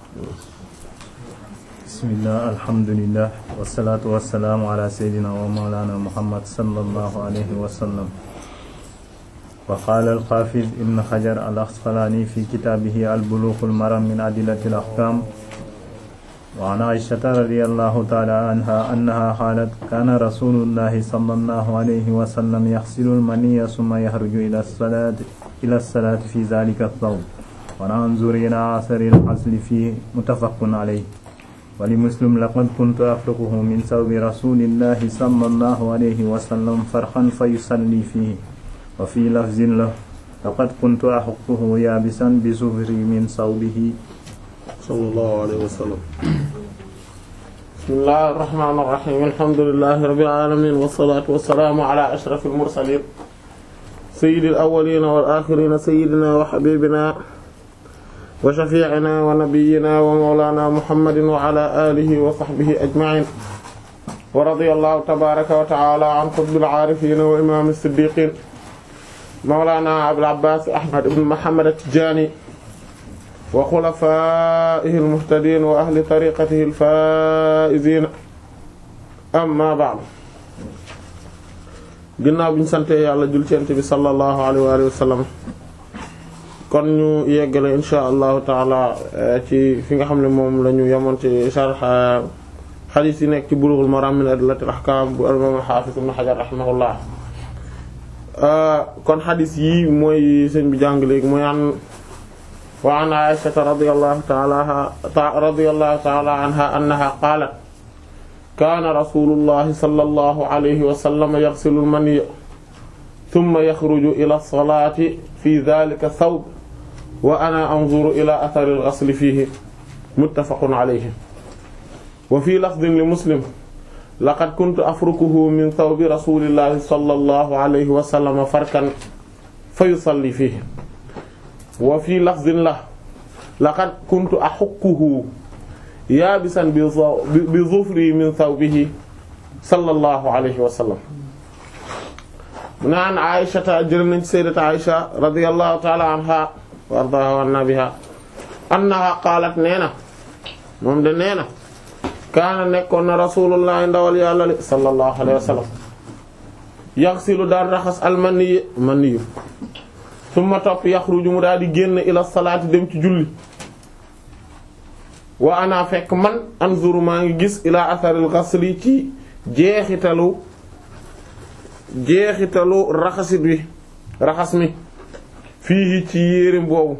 bismillah alhamdulillah wasalaatu wasalaamu ala seydina wa mawlana muhammad sallallahu alayhi wa sallam wa qaala alxaafid ibn xajar al asqalaani fi kitaabihi al buluuxul maram min adillati al ahkaam wa an aishata radiyallahu taala anha annaha qaalat kaana rasulullahi sallallahu alayhi wa sallam yaxsilu almaniya summa yaxruju ila salaati ila salaati fi zaalika ath-thawb wa nanzur ila asari al-ghasli fiihi muttafaqun alayhi wa li muslim laqad kuntu afrukuhu min sawbi rasulillahi sallallahu alayhi wa sallam farxan fa yusalli fiihi wa fii lafzin lahu laqad kuntu axuquhu yaabisan bi sufri min sawbihi sallallahu alayhi wa sallam bismillahir rahmanir rahim alhamdulillahi rabbil alamin wassalatu wassalamu ala ashrafil mursalin sayyidil awwalin wal akhirin sayyidina wa habibina wa shafi'ina wa nabiyyina wa mawlana muhammadin wa ala alihi wa sahbihi ajma'in wa radiyallahu tabaraka wa ta'ala an qutbil arifin wa imam as-siddiqin mawlana abul abbas ahmad ibn muhammad at-tijani wa xulafaa'ihi al-muhtadiin wa ahli tariiqatihi al-faa'iziin amma ba'du ginnaaw bi ñu sante yàlla jul ci Yonent bi sallallahu alayhi wa sallam kon ñu yeggale insha allahu taala ci fi nga xam ne moom la ñu yemoon ci sharh xadiis yi nekk ci Bulughul Maram min adillatil ahkaam bu al-imaam al-haafiz ibn Hajar rahimahullah kon xadiis yi mooy sëñ bi jàng léegi mooy an wa an Aysata radiyallahu ta'ala radiyallahu ta'ala anha annaha qaalat kaana rasuulullahi sallallahu alayhi wa sallam yaghsilu al-maniyya thumma yakhruju ila as-salaati fi dhaalika ath-thawb wa ana anzuru ila athari al-ghasli fiihi muttafaqun alayhi wa fii lafdhin li Muslim laqad kuntu afrukuhu min thawbi rasuulillahi sallallahu alayhi wa sallam farkan fa yusalli fiihi wa fii lafzin la laqad kuntu axukkuhu yaabisan bi zufri min thawbihi sallallahu alayhi wa sallam mu ne an Aysata jël nañ ci sayyidati Aysa radiyallahu ta'ala anha wa ardaaha wa anna biha annaha qaalat nee na moom de nee na kaana nekkoon na rasulullah ndawal yàlla li sallallahu alayhi wa sallam yaxsilu daan raxas almaniy maniyu summa topp yaxruju mu daal di génn ila salaati dem ci julli wa ana fekk man anzuru maa ngi gis ila atharil ghasli ci jeexitalu jeexitalu raxasit wi raxas mi fii ci yéreem boobu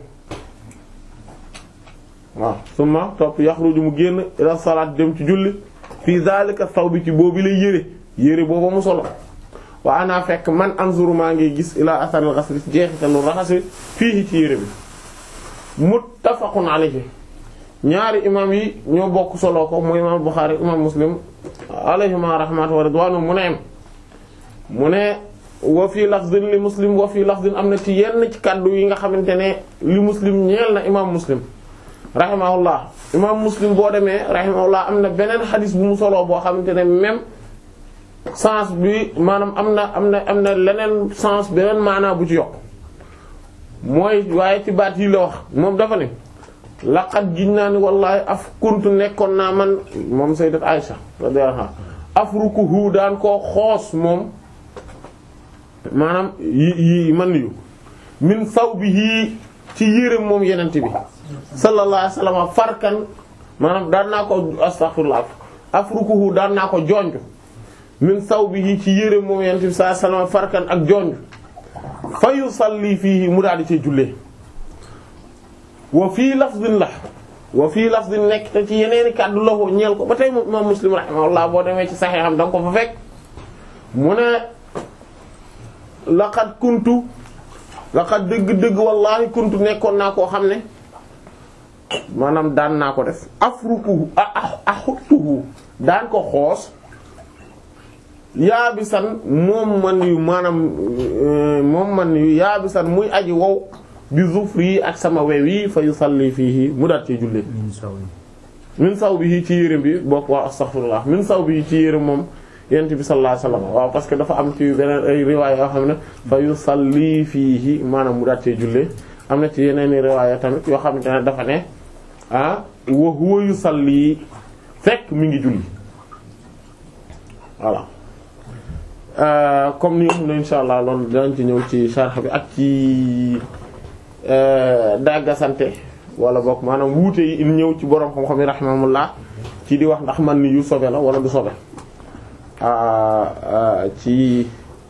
waaw summa topp yaxruju mu génn ila salaati dem ci julli fii zalika thawbi ci boobu lay yére yére boobu mu solo wa ana fekk man anzuru maa ngi gis ila atharil ghasl jeexitalu raxas wi fii ci yére bi muttafaqun alayhi ñaari imam yi ñoo bokk solo ko mu imam Bukhari imam Muslim alayhima rahmatu wa ridwanu mu ne mu ne wa fii lafdin li Muslim wa fii lafdin am na ci yenn ci kaddu yi nga xamante ne li Muslim ñeel na imam Muslim rahimahullah imam Muslim boo demee rahimahullah am na beneen xadis bu mu solo boo xamante ne même sens bi maanaam am na am na am na leneen sens beneen maanaa bu ci yokk mooy waaye ci baat yi la wax moom dafa ne laqad giñ naa ni wallahi af kuntu nekkoon naa man moom sayyidat Aisha radiyallahu anha afrukuhu daan koo xoos moom maanaam yi yi man yu min sawbihi ci yére moom yenent bi sallallahu alayhi wasallam farkan maanaam daan naa ko astaghfirullah afrukuhu daan naa ko jonj min sawbihi ci yére moom yonent bi sallallahu alayhi wasallam farkan ak jonj fa yusalli fiihi mu daal di cee jullee wa fii lafdin la wa fii lafdin nekk te ci yeneeni kàddu la ko ñeel ko ba tey moom Muslim rahimahullah boo demee ci Sahiham da nga ko fa fekk mu ne laqad kuntu laqad dëgg-dëgg wallahi kuntu nekkoon naa koo xam ne maanaam daan naa ko def afrukuhu axutuhu daan ko xoos yaabisan moom man yu maanaam moom man yu yaabisan muy aji wow bi zufri yi ak sama wew yi fa yusalli fiihi mu daat ci jullee min saw bi ci yére bi bokk waaw astaghfirullah min saw bi ci yére moom yent bi sallallahu alayhi wasallam waaw parce que dafa am ci beneen ay riwaaya yoo xam ne fa yusalli fiihi maanaam mu daat ci jullee am na ci yeneen i riwaaya tamit yoo xamante ne dafa ne ah wa huwa yusalli fekk mi ngi julli voilà comme ni nga xam ne insha allah loolu dinañ ci ñëw ci sharh bi ak ci daggasante wala bokk maanaam wuute yi in ñëw ci borom xam-xam yi rahimahumullah ci di wax ndax man ni yu sobe la wala du sobe ci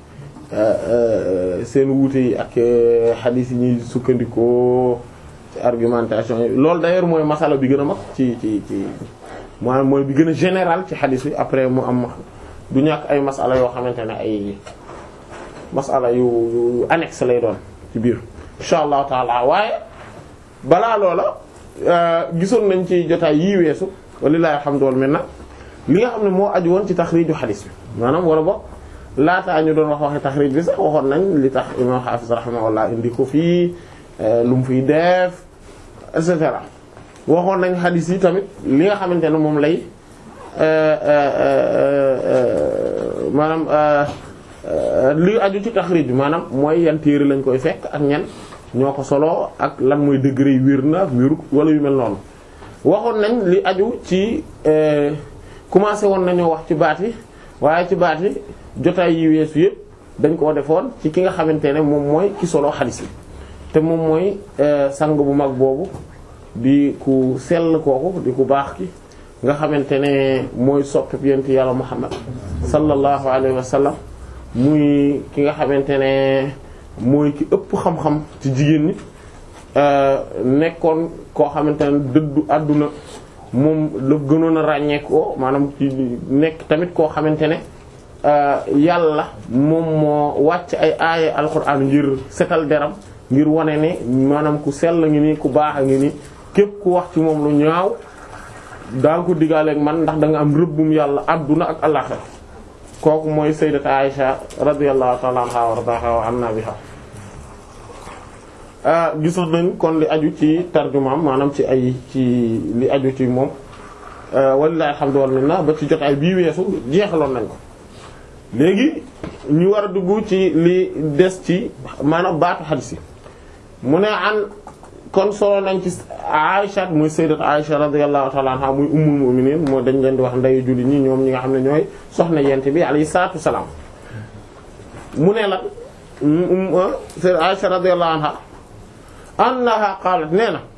seen wuute yi ak xadiis yi ñuy sukkandikoo ci argumentation yi loolu d'ailleurs mooy masala bi gën a mag ci ci ci maanaam mooy bi gën a général ci xadiis bi après mu am du ñàkk ay masala yoo xamante ne ay masala yu yu annexe lay doon ci biir insha allahu taala waaye balaa loola gisoon nañ ci jotaay yii weesu walilahi alhamdu wal minna li nga xam ne moo aju woon ci taxriiju xadiis bi maanaam wala boog laataa ñu doon wax waxi taxriij bi sax waxoon nañ li tax imam xaafis rahimahullah indi ko fii lu mu fiy def et cetera waxoon nañ xadiis yi tamit li nga xamante ne moom lay maanaam li aju ci taxriij bi maanaam mooy yan téere lañ koy fekk ak ñan ñoo ko solo ak lan mooy degré yi wér na ak wérut wala yu mel noonu waxoon nañ li aju ci commencé woon nañoo wax ci baat yi waaye ci baat yi jotaay yi weesu yëpp dañ koo defoon ci ki nga xamante ne moom mooy ki solo xadiis bi te moom mooy sang bu mag boobu di ku sell kooku di ku baax ki nga xamante ne mooy soppi yent yàlla Muhammad sallallahu alayhi wa sallam muy ki nga xamante ne mooy ki ëpp xam-xam ci jigéen ñi nekkoon koo xamante ne dëddu àdduna moom la gënoon a ràññeekoo maanaam ci nekk tamit koo xamante ne yàlla moom moo wàcc ay aaya alxuraan ngir setal deram ngir wane ne maanaam ku sell ngi nii ku baax a ngi nii képp ku wax ci moom lu ñaaw daa ko diggaaleeg man ndax da nga am rëbbum yàlla àdduna ak àllaxira kooku mooy sayyidat Aisha radiyallahu ta'ala anha wa radaha wa anna biha gisoon nañ kon li aju ci tarjumaam maanaam ci ay ci li aju ci moom walilahi alhamdu wal minna ba ci jotaay bii weesu jeexaloon nañ ko léegi ñu war a dugg ci li des ci maanaam baatu xadis yi mu ne an kon solo nañ ci Aisha muy sayyidat Aisha radiyallahu ta'ala anha muy ummul mu'minin moo dañ leen di wax ndeyu julli ñi ñoom ñi nga xam ne ñooy soxna yent bi alayhi salaatu wasalaam mu ne la sayyidat Aisha radiyallahu anha annaha qaalat nee na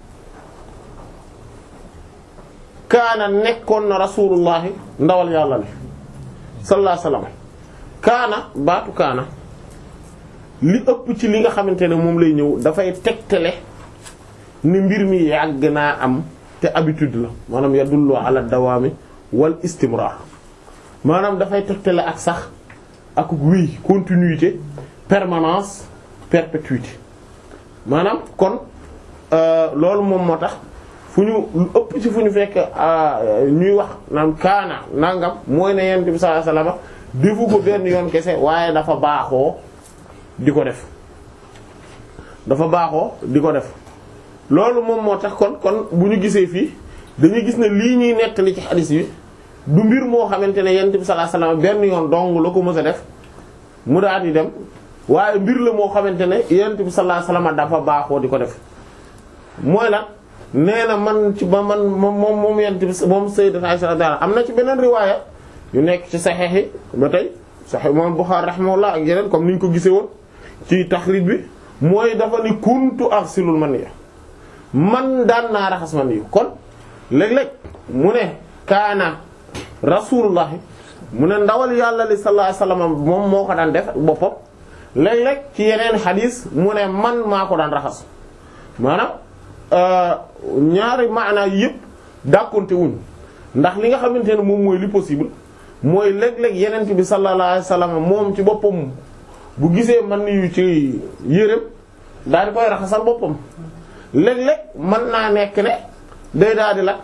kaana nekkoon na rasulullahi ndawal yàlla li sallallahu alayhi wasallam kaana baatu kaana li ëpp ci li nga xamante ne moom lay ñëw dafay tegtale ni mbir mi yàgg naa am te habitude la maanaam yadullu ala dawaami wal istimrar maanaam dafay tegtale ak sax ak wéy continuité permanence perpétuité maanaam kon loolu moom moo tax fu ñu lu ëpp ci fu ñu fekk ñuy wax naan kaana nangam mooy ne yent bi sallallahu alayhi wasallam defu ko benn yoon kese waaye dafa baaxoo di ko def dafa baaxoo di ko def loolu moom moo tax kon kon bu ñu gisee fii dañuy gis ne lii ñuy nettali ci xadis bi du mbir moo xamante ne yent bi sallallahu alayhi wasallam benn yoon dong la ko mës a def mu daal di dem waaye mbir la moo xamante ne yent bi sallallahu alayhi wasallam dafa baaxoo di ko def mooy lan nee na man ci ba man moom moom moom yent bi moom sayyidat Aisha radiyallahu am na ci beneen riwaaya yu nekk ci saxiix yi ba tey saxiix moom Bukhari rahimahullah ak yeneen comme ni ñu ko gisee woon ci taxrij bi mooy dafa ni kuntu aghsilul maniyya man daan naa raxas man yu kon léeg-léeg mu ne kaana rasulullahi mu ne ndawal yàlla li sallallahu alayhi wasallam moom moo ko daan def boppam léeg-léeg ci yeneen xadiis mu ne man maa ko daan raxas maanaam ñaari maanaa yëpp dàkkonte wuñ ndax li nga xamante ne moom mooy li possible mooy léeg-léeg yeneen bi sallallahu alayhi wasallam moom ci boppam bu gisee man yu ci yéreem daal di koy raxasal boppam léeg-léeg mën naa nekk ne day daal di la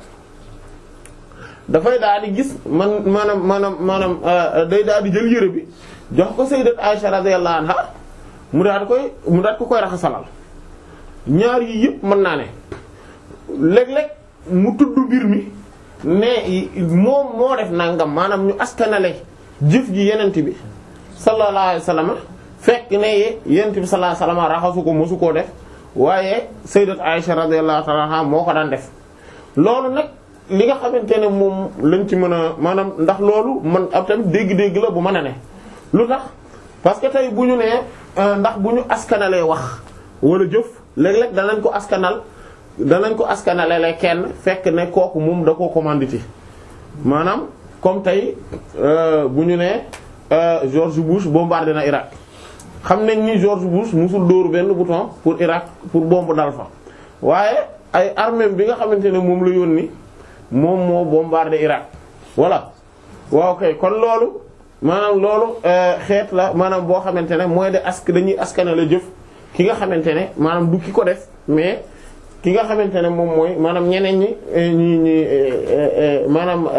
dafay daal di gis man maanaam maanaam maanaam day daal di jël yére bi jox ko sayyidat Aisha radiyallahu anha mu daal di koy mu daal ko koy raxasalal ñaar yi yëpp mën naa ne léeg-léeg mu tudd mbir mi ne moom moo def nangam maanaam ñu askanale jëf ji yenent bi sallallahu alayhi wasallam fekk ne yenent bi sallallahu alayhi wasallam raxasu ko mosu koo def waaye sayyidat Aisha radiyallahu ta'ala anha moo ko daan def loolu nag li nga xamante ne moom lañ ci mën a maanaam ndax loolu man ab tamit dégg-dégg la bu mën a ne lu tax parce que tey bu ñu nee ndax bu ñu askanalee wax wala jëf léeg-léeg danañ ko askanal danañ ko askanale kenn fekk ne kooku moom da koo commandité maanaam comme tey bu ñu nee George Bush bombardé na Irak xam nañ ni George Bush musul dóoru benn bouton pour Irak pour bombe dal fa waaye ay armée bi nga xamante ne moom la yónni moom moo bombardé Irak voilà waaw kay kon loolu maanaam loolu xeet la maanaam boo xamante ne mooy de ask dañuy askanale jëf ki nga xamante ne maanaam du ki ko def mais ki nga xamante ne moom mooy maanaam ñeneen ñi ñi ñi maanaam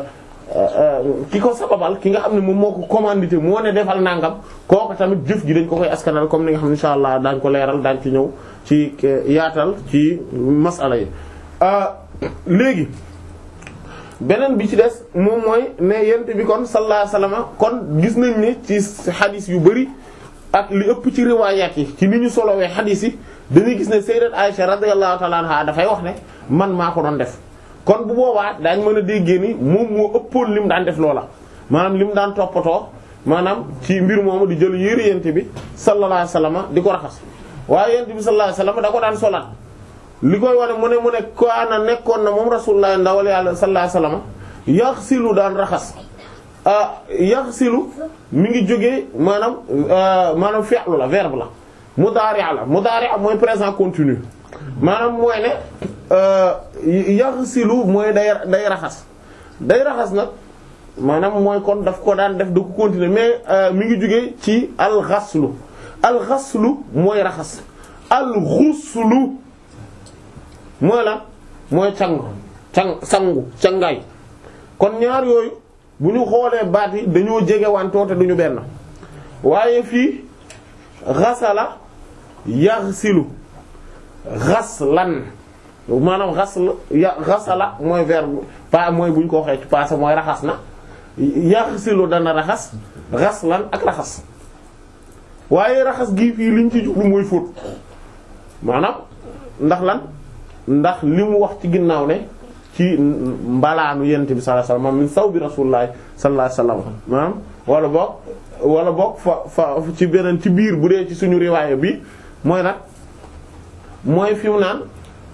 ki ko sababal ki nga xam ne moom moo ko commandité moo ne defal nangam kooku tamit jëf ji dañ ko koy askanal comme ni nga xam ne insha allah daañ ko leeral daañ ci ñëw ci yaatal ci masala yi léegi beneen bi ci des moom mooy ne yent bi kon sallallahu alayhi wasallam kon gis nañ ne ci xadis yu bari ak li ëpp ci riwaayaat yi ci ni ñu solowee xadis yi dañuy gis ne sayyidat Aisha radiyallahu ta'ala anha dafay wax ne man maa ko doon def kon bu boobaa daañ mën a déggee ni moom moo ëppoon lim daan def loola maanaam lim daan toppatoo maanaam ci mbir moomu di jël yére yent bi sallallahu alayhi wasallam di ko raxas waaye yent bi sallallahu alayhi wasallam da ko daan solaat li koy wane mu ne mu ne kaana nekkoon na moom rasulullah ndawal yàlla sallallahu alayhi wasallam yaxsilu daan raxas yaxsilu mi ngi jógee maanaam maanaam fi'lu la verbe la mudaari' la mudaari' mooy présent continu maanaam mooy ne yaxsilu mooy day day raxas day raxas nag maanaam mooy kon daf ko daan def da ko continuer mais mi ngi jógee ci alxaslu alxaslu mooy raxas alxuslu mooy lan mooy càng càng sangu cangaay kon ñaar yooyu bu ñu xoolee baat yi dañoo jege wantoo te duñu benn waaye fii xasala yaxsilu xaslan maanaam xasl ya xasala mooy verbe pa mooy bu ñu ko waxee ci passé mooy raxas na yaxsilu dana raxas xaslan ak raxas waaye raxas gii fii liñ ci jublu mooy fóot maanaam ndax lan ndax li mu wax ci ginnaaw ne ci mbalaanu yent bi sallallahu alayhi wasallam min saw bi rasulullah sallallahu alayhi wasallam maanaam wala boog wala boog fa fa ci beneen ci biir bu dee ci suñu riwaaya bi mooy nag mooy fi mu naan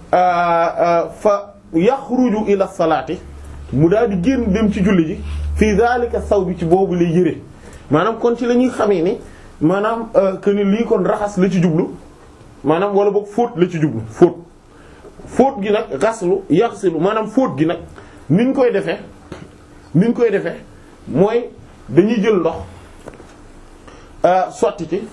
fa yaxruju ila salaati mu daal di génn dem ci julli ji fii zalika saw bi ci boobu lay yëre maanaam kon ci la ñuy xamee ni maanaam que ni lii kon raxas la ci jublu maanaam wala boog fóot la ci jublu fóot fóot gi nag xaslu yaxsilu maanaam fóot gi nag niñ koy defee niñ koy defee mooy dañuy jël ndox sotti ci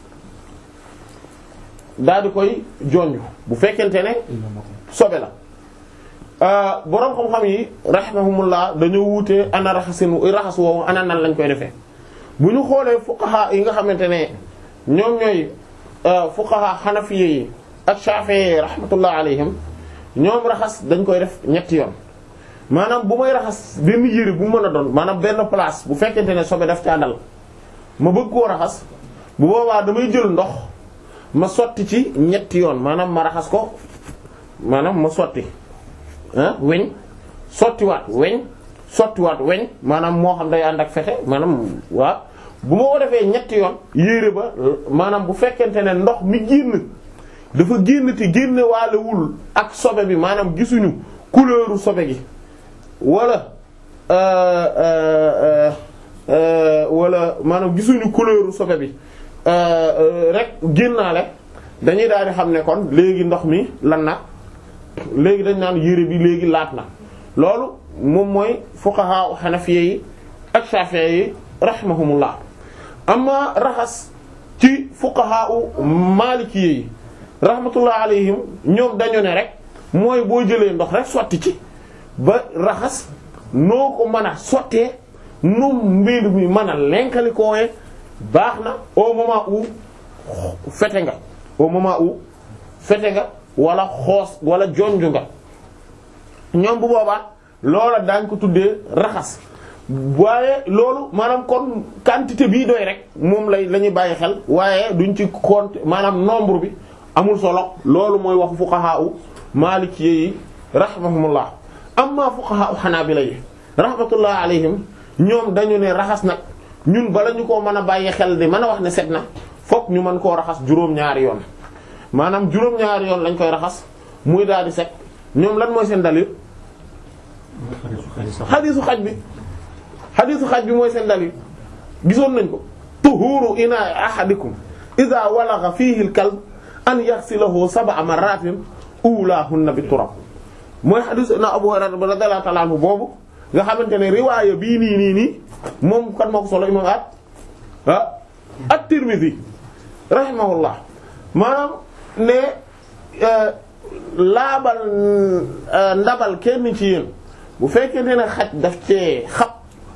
daal di koy jonju bu fekkente ne sobe la boroom xam-xam yi rahimahumullah dañoo wuute ana raxasin raxas woowu ana nan lañ koy defee bu ñu xoolee fuqaha yi nga xamante ne ñoom ñooy fuqaha xanafiye yi ak shafi'i rahmatullah alayhim ñoom raxas dañ koy def ñetti yoon maanaam bu may raxas benn yére bu mën a doon maanaam benn place bu fekkente ne sobe daf caa dal ma bëgg koo raxas bu boobaa damay jël ndox ma sotti ci ñetti yoon maanaam ma raxas ko maanaam ma sotti ah weñ sottiwaat weñ sottiwaat weñ maanaam moo xam day ànd ak fete maanaam waa bu ma ko defee ñetti yoon yére ba maanaam bu fekkente ne ndox mi génn dafa génn te génne waalewul ak sobe bi maanaam gisuñu couleuru sobe gi wala wala maanaam gisuñu couleuru sobe bi rek génnaale dañuy daal di xam ne kon léegi ndox mi lan na léegi dañ naan yére bi léegi laat na loolu moom mooy fuqaha hanafiyyi yi ak shafi'i yi rahimahumullah amma raxas ci fuqaha maliki yi rahmatullah alayhim ñoom dañu ne rek mooy boo jëlee ndox rek sotti ci ba raxas noo ko mën a sottee nu mbir mi mën a lenkali koowee baax na au moment où fete nga au moment où fete nga wala xoos wala jonju nga ñoom bu boobaa loola daañ ko tuddee raxas waaye loolu maanaam kon quantité bii doy rek moom lay la ñuy bàyyi xel waaye duñ ci compter maanaam nombre bi amul solo loolu mooy waxu fuqaha u maliki yi rahimahumullah amma fuqaha hanabila yi rahmatullah alayhim ñoom dañu ne raxas nag ñun bala ñu koo mën a bàyyi xel di mën a wax ne set na fokk ñu mën koo raxas juróom-ñaari yoon maanaam juróom-ñaari yoon lañ koy raxas muy daal di set ñoom lan mooy seen dalil xadiisu xaj bi xadiisu xaj bi mooy seen dalil gisoon nañ ko tuhuru ina ahadikum idha walagha fihi al-kalb an yaghsilahu sab'a marratin ulahunna bi turab mooy xadiisu na Abu Hurayra radiyallahu ta'ala anhu boobu nga xamante ne riwaaya bii nii nii nii moom kan moo ko solo imam at ah at-Tirmidhi rahimahullah maanaam ne laabal ndabal kenn ci yéen bu fekkente ne xaj daf cee xab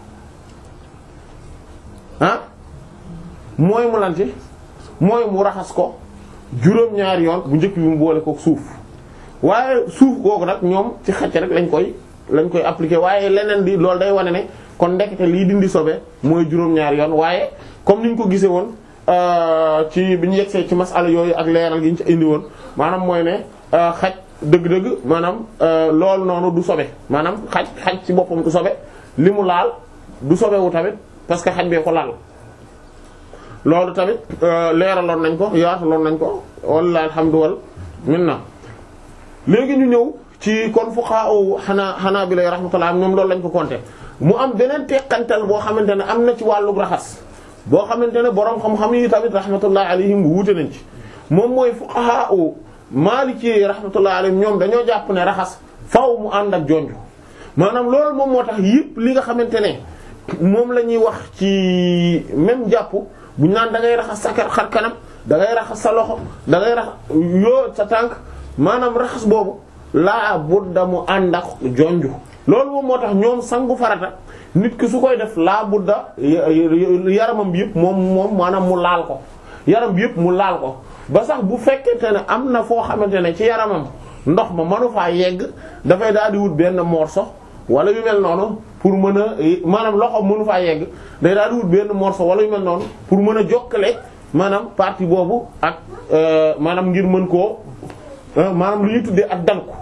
ah mooy mu lanti mooy mu raxas ko juróom-ñaari yoon bu njëkk bi mu boole ko suuf waaye suuf googu nag ñoom ci xaj rek lañ koy lañ koy appliquer waaye leneen di loolu day wane ne kon ndekete lii dindi sobe mooy juróom-ñaari yoon waaye comme niñ ko gisee woon ci bi ñu yegsee ci masala yooyu ak leeral gi ñu ci indi woon maanaam mooy ne xaj dëgg-dëgg maanaam loolu noonu du sobe maanaam xaj xaj ci boppam du sobe li mu laal du sobewu tamit parce que xaj bee ko laal loolu tamit leeraloon nañ ko yaataloon nañ ko walla alhamdu wal minna léegi ñu ñëw ci kon fuqaha xanaa xanaa bi lay rahmatullah ñoom loolu lañ ko compter mu am beneen teqantal boo xamante ne am na ci wàllu raxas boo xamante ne boroom xam-xam yi tamit rahmatullah alayhim wuute nañ ci moom mooy fuqaha maliki rahmatullah alayhim ñoom dañoo jàpp ne raxas faaw mu ànd ak jonju maanaam loolu moom moo tax yëpp li nga xamante ne moom la ñuy wax ci même jàpp bu ñu naan da ngay raxas sa xar kanam da ngay raxas sa loxo da ngay raxas yoo sa tànk maanaam raxas boobu laa budda mu ànd ak jonju loolu moom moo tax ñoom sangu farata nit ki su koy def laa budda yaramam bi yëpp moom moom maanaam mu laal ko yaram bi yëpp mu laal ko ba sax bu fekkente ne am na foo xamante ne ci yaramam ndox ma mënu faa yegg dafay daal di wut benn morceau wala yu mel noonu pour mën a maanaam loxo mënu faa yegg day daal di wut benn morceau wala yu mel noonu pour mën a jokkale maanaam partie boobu ak maanaam ngir mën koo maanaam lu ñuy tuddee ak dalku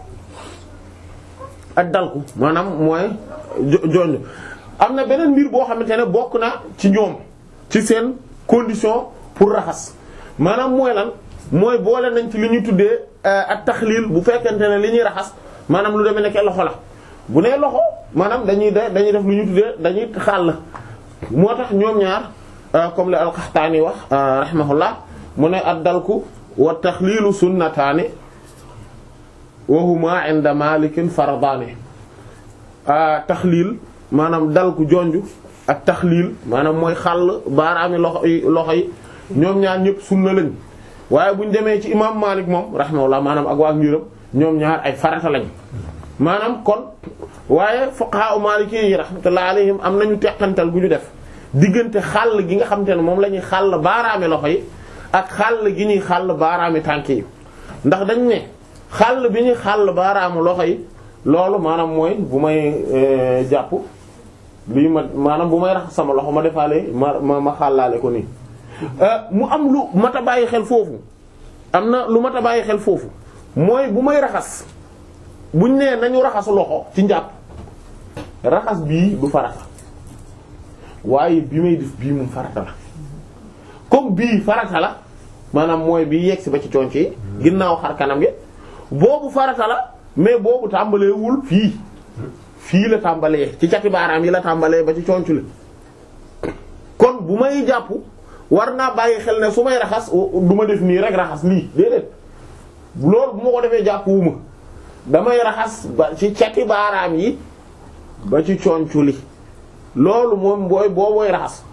ak dalku maanaam mooy jonj am na beneen mbir boo xamante ne bokk na ci ñoom ci seen condition pour raxas maanaam mooy lan mooy boole nañ ci li ñuy tuddee ak taxliil bu fekkente ne li ñuy raxas maanaam lu demee nekkee loxo la bu nee loxo maanaam dañuy de dañuy def lu ñuy tuddee dañuy xàll moo tax ñoom ñaar comme le al-Qaxtaani wax rahimahullah mu ne ad-dalku wa taxliilu sunnataani wa huma inda Maalikin faradaani taxliil maanaam dalku jonju ak taxliil maanaam mooy xàll baaraami loxo yi loxo yi ñoom ñaar ñëpp sunna lañ waaye bu ñu demee ci imaam Maalik moom rahimahullah maanaam ak waa ngiram ñoom ñaar ay farata lañ maanaam kon waaye fuqaha Maliki yi rahmatullah alayhim am nañu teqantal gu ñu def diggante xàll gi nga xamante ne moom la ñuy xàll baaraami loxo yi ak xàll gi ñuy xàll baaraami tànk yi ndax dañ ne xàll bi ñuy xàll baaraamu loxo yi loolu maanaam mooy bu may jàpp lii ma maanaam bu may raxas sama loxo ma defaale ma ma ma xàllaale ko nii mu am lu mat a bàyyi xel foofu am na lu mat a bàyyi xel foofu mooy bu may raxas buñ nee nañu raxasu loxo ci njàpp raxas bii du farata waaye bi may def bii moom farata la comme bii farata la maanaam mooy bii yegg si ba ci conc yi ginnaaw xar kanam gi boobu farata la mais boobu tàmbaleewul fii fii la tàmbalee ci cati baaraam yi la tàmbalee ba ci conc li kon bu may jàpp war naa bàyyi xel ne su may raxas du ma def nii rek raxas lii déedéet loolu bu ma ko defee jàpp wu ma damay raxas ba ci cati baaraam yi ba ci concu li loolu moom booy boobooy raxas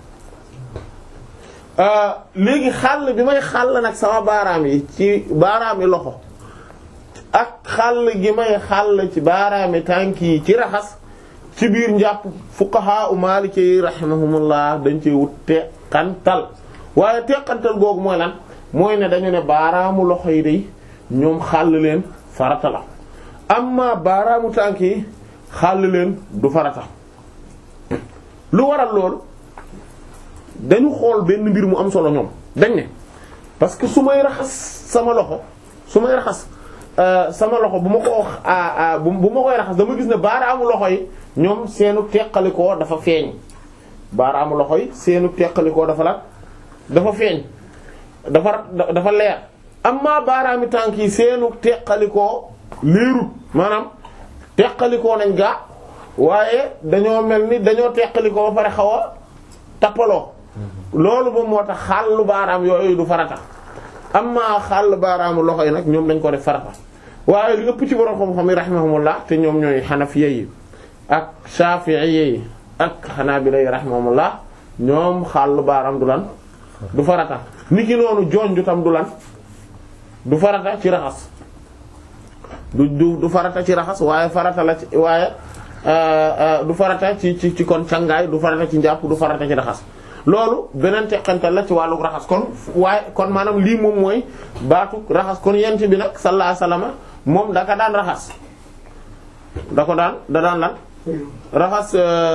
léegi xàll bi may xàll nag sama baaraam yi ci baaraam yi loxo ak xàll gi may xàll ci baaraam yi tànk yi ci raxas ci biir njàpp fuqaha u maliki yi rahimahumullah dañ ci wut teqantal waaye teqantal googu mooy lan mooy ne dañu ne baaraamu loxo yi day ñoom xàll leen farata la amma baaraamu tànk yi xàll leen du farata lu waral loolu dañu xool benn mbir mu am solo ñoom dañ ne parce que su may raxas sama loxo su may raxas sama loxo bu ma ko bu ma koy raxas dama gis ne baaraamu loxo yi ñoom seenu teqalikoo dafa feeñ baaraamu loxo yi seenu teqalikoo dafa la dafa feeñ dafa dafa leer amma baaraami tànk yi seenu teqalikoo leerut maanaam teqalikoo nañ gaa waaye dañoo mel ni dañoo teqalikoo ba pare xaw a tappaloo loolu moom moo tax xàllu baaraam yooyu du farata amma xàll baaraamu loxo yi nag ñoom dañ ko def farata waaye li ëpp ci borom xam-xam yi rahimahumullah te ñoom ñooy xanafiya yi ak shafi'iyya yi ak xanaabila yi rahimahumullah ñoom xàll baaraam du lan du farata niki noonu jonju tam du lan du farata ci raxas du du du farata ci raxas waaye farata la ci waaye du farata ci ci ci kon cangaay du farata ci njàpp du farata ci raxas loolu beneen teqantal la ci wàllu raxas kon waaye kon maanaam lii moom mooy baatu raxas kon yent bi nag sallallahu alayhi wasallam moom da ka daan raxas da ko daan da daan lan raxas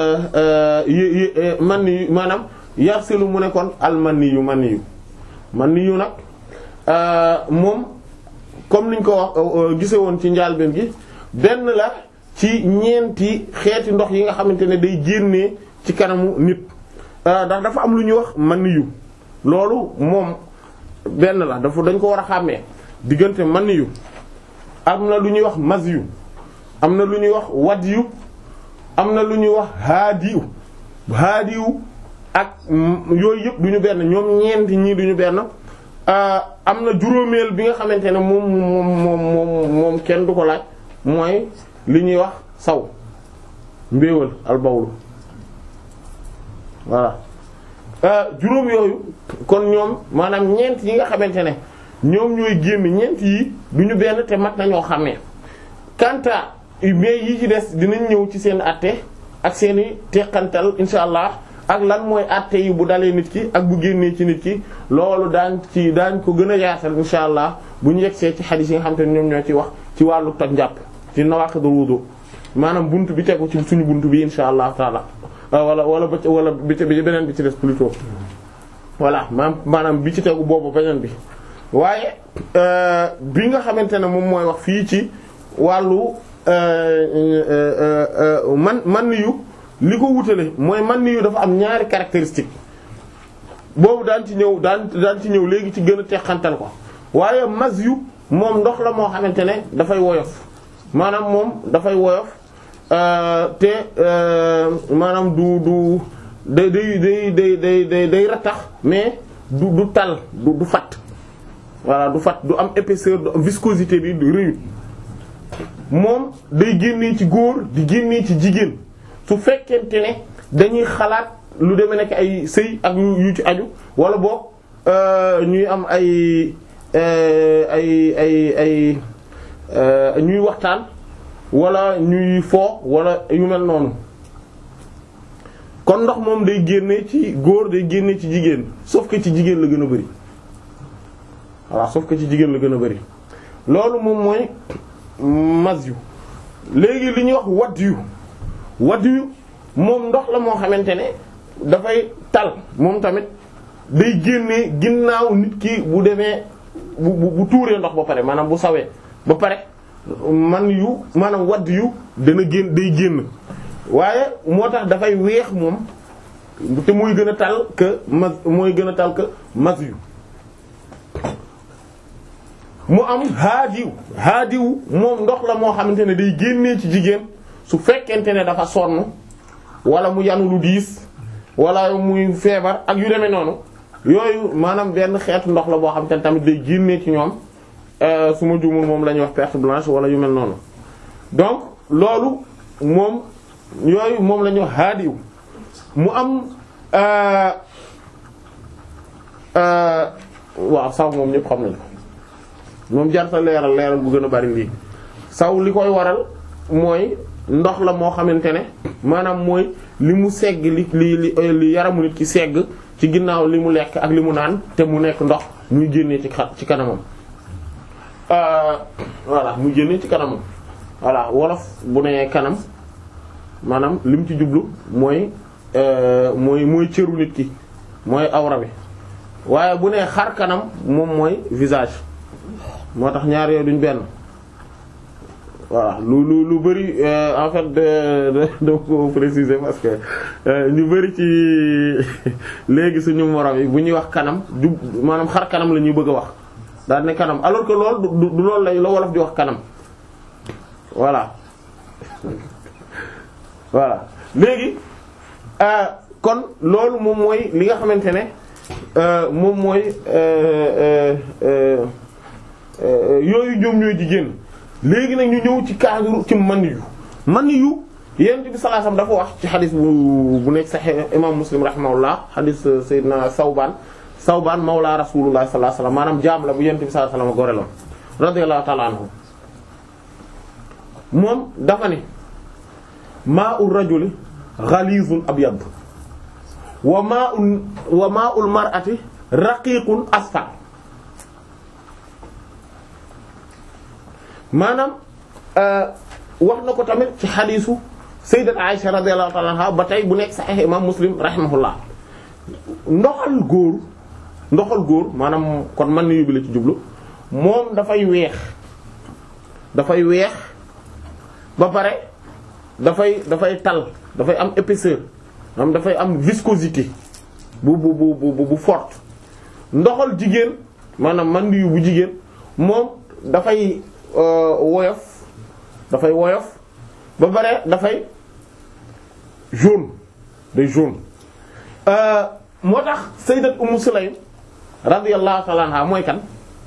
man ni maanaam yarsilu mu ne kon al man yu man yu man yu nag moom comme niñ ko wax gise woon ci njaalbeen gi benn la ci ñeenti xeeti ndox yi nga xamante ne day génnee ci kanamu nit ndax dafa am lu ñuy wax man yu loolu moom benn la dafa dañ ko war a xàmmee diggante man yu am na lu ñuy wax mas yu am na lu ñuy wax wad yu am na lu ñuy wax haadi yu haadi yu ak yooyu yëpp du ñu benn ñoom ñeenti ñii du ñu benn am na juróomeel bi nga xamante ne moom moom moom moom moom kenn du ko laaj mooy li ñuy wax saw mbéewal albawlu voilà juróom yooyu kon ñoom maanaam ñeent yi nga xamante ne ñoom ñooy génn ñeent yi du ñu benn te mat nañoo xàmmee kanta mais yi ci des dinañ ñëw ci seen àtte ak seeni teqantal insha allah ak lan mooy àtte yi bu dalee nit ki ak bu génnee ci nit ki loolu daañ ci daañ ko gën a yaatal insha allah bu ñu yegsee ci xadiis yi nga xamante ne ñoom ñoo ci wax ci wàllu toj njàpp ci nawaqidul wudu maanaam bunt bi tegu ci suñu bunt bi insha allah taala wala wala ba wala bi ci beneen bi ci des plutôt voilà maanaam maanaam bi ci tegu boobu beneen bi waaye bi nga xamante ne moom mooy wax fii ci wàllu man man yu li ko wutale mooy man yu dafa am ñaari caractéristique boobu daan ci ñëw daan daan ci ñëw léegi ci gën a teqantal ko waaye mas yu moom ndox la moo xamante ne dafay woyof maanaam moom dafay woyof te maanaam du du day day day day day day day rattax mais du du tal du du fat voilà du fat du am épaisseur du am viscosité bi du rëyut moom day génnee ci góor di génnee ci jigéen su fekkente ne dañuy xalaat lu demee nekk ay sëy ak yu ci aju wala boog ñuy am ay ay ay ay ñuy waxtaan wala ñuy foo wala yu mel noonu kon ndox moom day génne ci góor day génne ci jigéen sauf que ci jigéen la gën a bari voilà sauf que ci jigéen la gën a bari loolu moom mooy mas yu léegi li ñuy wax wadd yu wadd yu moom ndox la moo xamante ne dafay tal moom tamit day génne ginnaaw nit ki bu demee bu bu tuuree ndox ba pare maanaam bu sawee ba pare man yu maanaam wadd yu dana génn day génn waaye moo tax dafay weex moom te muy gën a tal que mas mooy gën a tal que mas yu mu am haadiw haadiw moom ndox la moo xamante ne day génnee ci jigéen su fekkente ne dafa sonn wala mu yanu lu diis wala muy feebar ak yu demee noonu yooyu maanaam benn xeetu ndox la boo xamante ne tamit day génnee ci ñoom su ma juumul moom la ñuy wax perte blanche wala yu mel noonu donc loolu moom yooyu moom la ñuy wax haadiw mu am waaw saw moom ñëpp xam nañu ko moom jarta leeral leeral bu gën a bari lii saw li koy waral mooy ndox la moo xamante ne maanaam mooy li mu segg li li li yaramu nit ki segg ci ginnaaw li mu lekk ak li mu naan te mu nekk ndox muy génnee ci xa ci kanamam voilà muy génnee ci kanamam voilà wolof bu nee kanam maanaam li mu ci jublu mooy mooy mooy cëru nit ki mooy awra bi waaye bu nee xar kanam moom mooy visage moo tax ñaar yooyu duñ benn voilà lu lu lu bari en fait de de ko préciser parce que ñu bari ci léegi suñu morom yi bu ñuy wax kanam du maanaam xar kanam la ñuy bëgg a wax daal ne kanam alors que loolu du du loolu lay la wolof di wax kanam voilà voilà léegi kon loolu moom mooy li nga xamante ne moom mooy yooyu ñoom ñooy jigéen léegi nag ñu ñëw ci cadre ci man yu man yu yonent bi sallallahu alayhi wasallam dafa wax ci xadis bu bu nekk Sahih imam Muslim rahimahullah xadis Seydina Sawban Sawban mawla Rasulullah sallallahu alayhi wasallam maanaam jaam la bu yonent bi sallallahu alayhi wasallam goreloon radiyallahu ta'ala anhu moom dafa ne ma'u rajuli ghalizun abyad wa ma'u wa ma'ul mar'ati raqiqun asfar maanaam wax na ko tamit ci xadiisu sayyidat Aisha radiyallahu ta'ala anha ba tey bu nekk sahih imam Muslim rahimahullah ndoxal góor ndoxal góor maanaam kon man ni yóbbi la ci jublu moom dafay weex dafay weex ba pare dafay dafay tal dafay am épaisseur am dafay am viscosité bu bu bu bu bu forte ndoxal jigéen maanaam man yu bu jigéen moom dafay woyof dafay woyof ba pare dafay jaune day jaune moo tax sayyidat Ummu Sulaym radiyallahu ta'ala anha mooy kan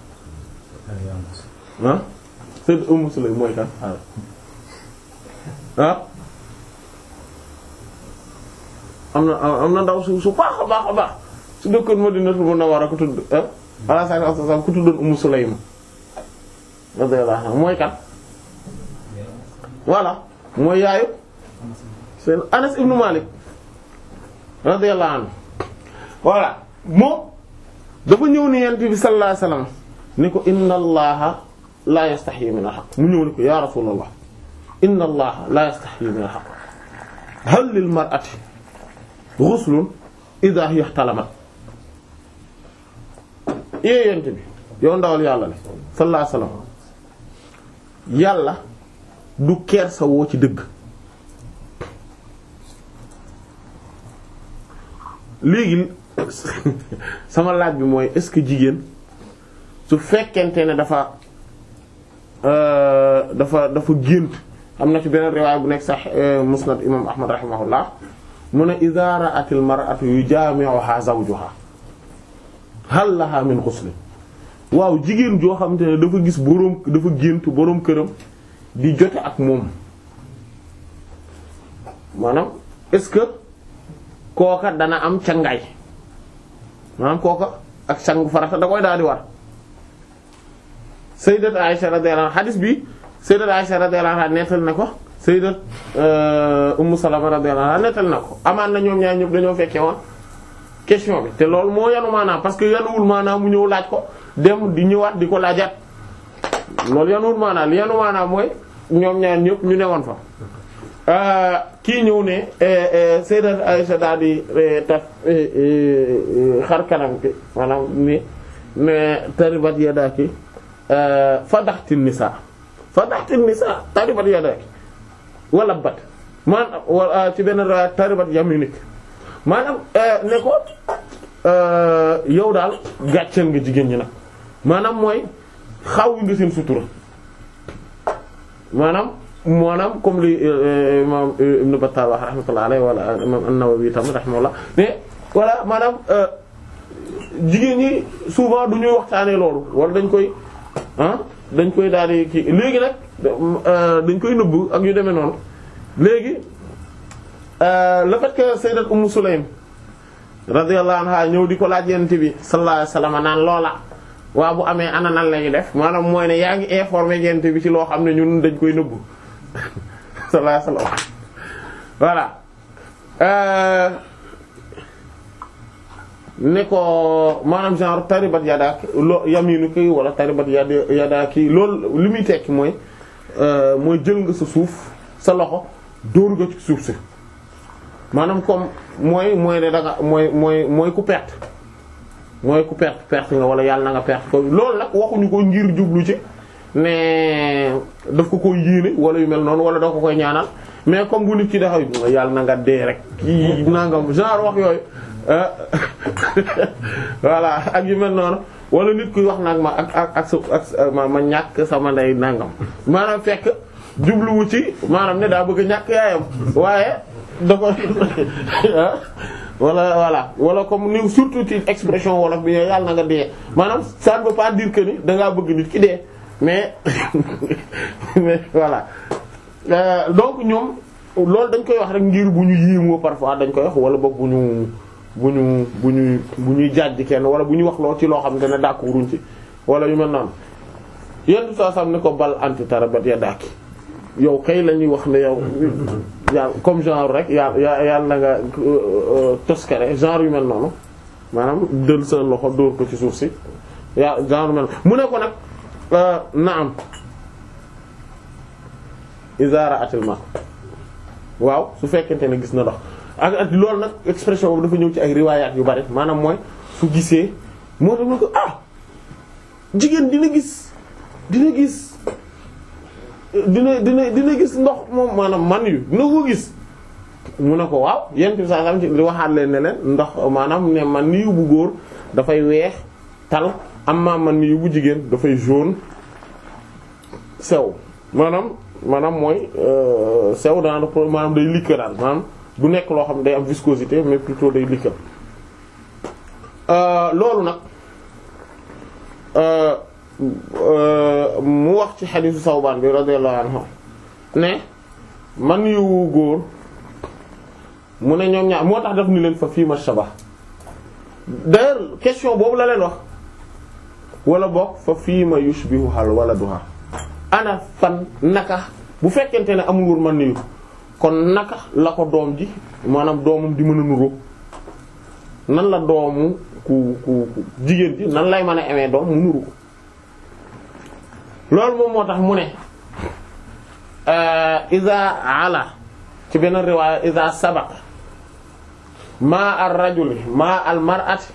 ah sayyidat Ummu Sulaym mooy kan ah am na am na ndaw su su baax a baax a baax su dëkkoon Madinatul Munawwara ku tudd ah ala sa sa ku tuddoon Ummu Sulaym radiyallahu anha mooy kan voilà mooy yaayu seen Anas ibn Malik radiyallahu anhu voilà moom dafa ñëw ni yent bi sallallahu alayhi wasallam ni ko inna allaha la yastahyi min al-haqq mu ñëw ni ko ya rasulallah inna allaha la yastahyi min al-haqq hal lil mar'ati ghuslun idha hiya ihtalamat yee yent bi yow ndawal yàlla le sallallahu alayhi wasallam yàlla du kersa woo ci dëgg léegi sama laaj bi mooy est-ce que jigéen su fekkente ne dafa dafa dafa gént am na ci beneen riwaay bu nekk sax musnad imam ahmad rahimahullah mu ne idha ra'atil mar'atu yujami'uha zawjuha hal laha min ghusl waaw jigéen joo xamante ne dafa gis boroom dafa gént boroom këram di jote ak moom maanaam est-ce que kooka dana am cangaay maanaam kooka ak sangu farata da koy daal di war sayyidat Aisha radiyallahu anha hadith bi sayyidat Aisha radiyallahu anha nettal na ko sayyidat Ummu Salama radiyallahu anha nettal na ko amaan na ñoom ñaar ñëpp dañoo fekkee woon question bi te loolu moo yanu maanaam parce que yanuwul maanaam mu ñëw laaj ko dem di ñëwaat di ko laajaat loolu yanuwul maanaam li yanu maanaam mooy ñoom ñaar ñëpp ñu newoon fa kii ñëw ne sayyidat Aisha daal di taf xar kanam ki maanaam ni ne taribat yadaki fadaxti nisa fadaxti nisa taribat yadaki wala bat maanaam wala ci benn ra taribat yaminik maanaam ne ko yow daal gàcceel nga jigéen ñi nag maanaam mooy xaw nga seen sutura maanaam maanaam comme li imam Ibn Battal wax rahmatullah alayhi wala imam An-Nawawi tam rahmatullah mais voilà maanaam jigéen ñi souvent du ñuy waxtaanee loolu wala dañ koy ah dañ koy daal di kii léegi nag dañ koy nëbb ak yu demee noonu léegi le fait que sayyidat Ummu Sulaym radiyallahu anha ñëw di ko laaj yonent bi sallallahu alayhi wasallam naan loola waa bu amee ana nan lañuy def maanaam mooy ne yaa ngi informé yonent bi ci loo xam ne ñun dañ koy nëbb sallallahu alayhi wasallam voilà ne ko maanaam genre taribat yadaaki lo yaminu ki wala taribat yad yadaaki loolu li muy tekki mooy mooy jël nga sa suuf sa loxo dóor nga ci suuf si maanaam comme mooy mooy ne da nga mooy mooy mooy ku perte mooy ku perte perte nga wala yàlla na nga perte ko loolu nag waxuñu ko ngir jublu ci ne daf ko koy yéene wala yu mel noonu wala daf ko koy ñaanal mais comme bu nit ki daxaw yàlla na nga dee rek kii nangam genre wax yooyu voilà ak yu mel noonu wala nit kuy wax nag ma ak ak ak sa ak ma ma ñàkk sama ndey nangam maanaam fekk jubluwu ci maanaam ne daa bëgg a ñàkk yaayam waaye da ko wala voilà wala comme ni surtout ci expression wolof bi yàlla na nga dee maanaam ça ne veut pas dire que ni da ngaa bëgg nit ki dee mais mais voilà Euh, donc ñoom loolu dañ koy wax rek ngir bu ñu yéemoo parfois dañ koy wax wala boog bu ñu bu ñu bu ñu bu ñuy jàjj kenn wala bu ñu wax loo ci loo xam ne d'accorduñ ci wala yu mel noonu yenn saa sam ne ko bal anti tarabat ya daaki yow kay la ñuy wax ne yow yaa comme genre rek yaa yaa yàlla na nga toskare genre yu mel noonu maanaam dël sa loxo dóor ko ci suuf si yaa genre mel mu ne ko nag naam izara atil ma waaw su fekkente ne gis na ndox ak ak loolu nag expression boobu dafa ñëw ci ay riwaayaat yu bari maanaam mooy su gisee moo tax ma ko ah jigéen dina gis dina gis dina dina dina gis ndox moom maanaam man yu dina ko gis mu ne ko waaw yent bi saa sam ci li waxaat leen ne leen ndox maanaam ne man yu bu góor dafay weex tal amma man yu bu jigéen dafay jaune sew maanaam maanaam mooy sew dans le maanaam day liqueur daal maanaam du nekk loo xam ne day am viscosité mais plutôt day liqueur loolu nag mu wax ci xadiisu Sawbaan bi radiyallahu anhu ne man yu góor mu ne ñoom ñaar moo tax def ni leen fa fii ma shaba d'ailleurs question boobu la leen wax wala bokk fa fii ma yushbihu hal waladuha ana fan naka bu fekkente ne amul woon man niyu kon naka la ko doom ji maanaam doomam di mën a nuroo nan la doomu ku ku ku jigéen ji nan lay mën a amee doom mu nuru ko loolu moom moo tax mu ne iza ala ci benn riwaaya iza sabaq ma ar rajuli ma al mar'ati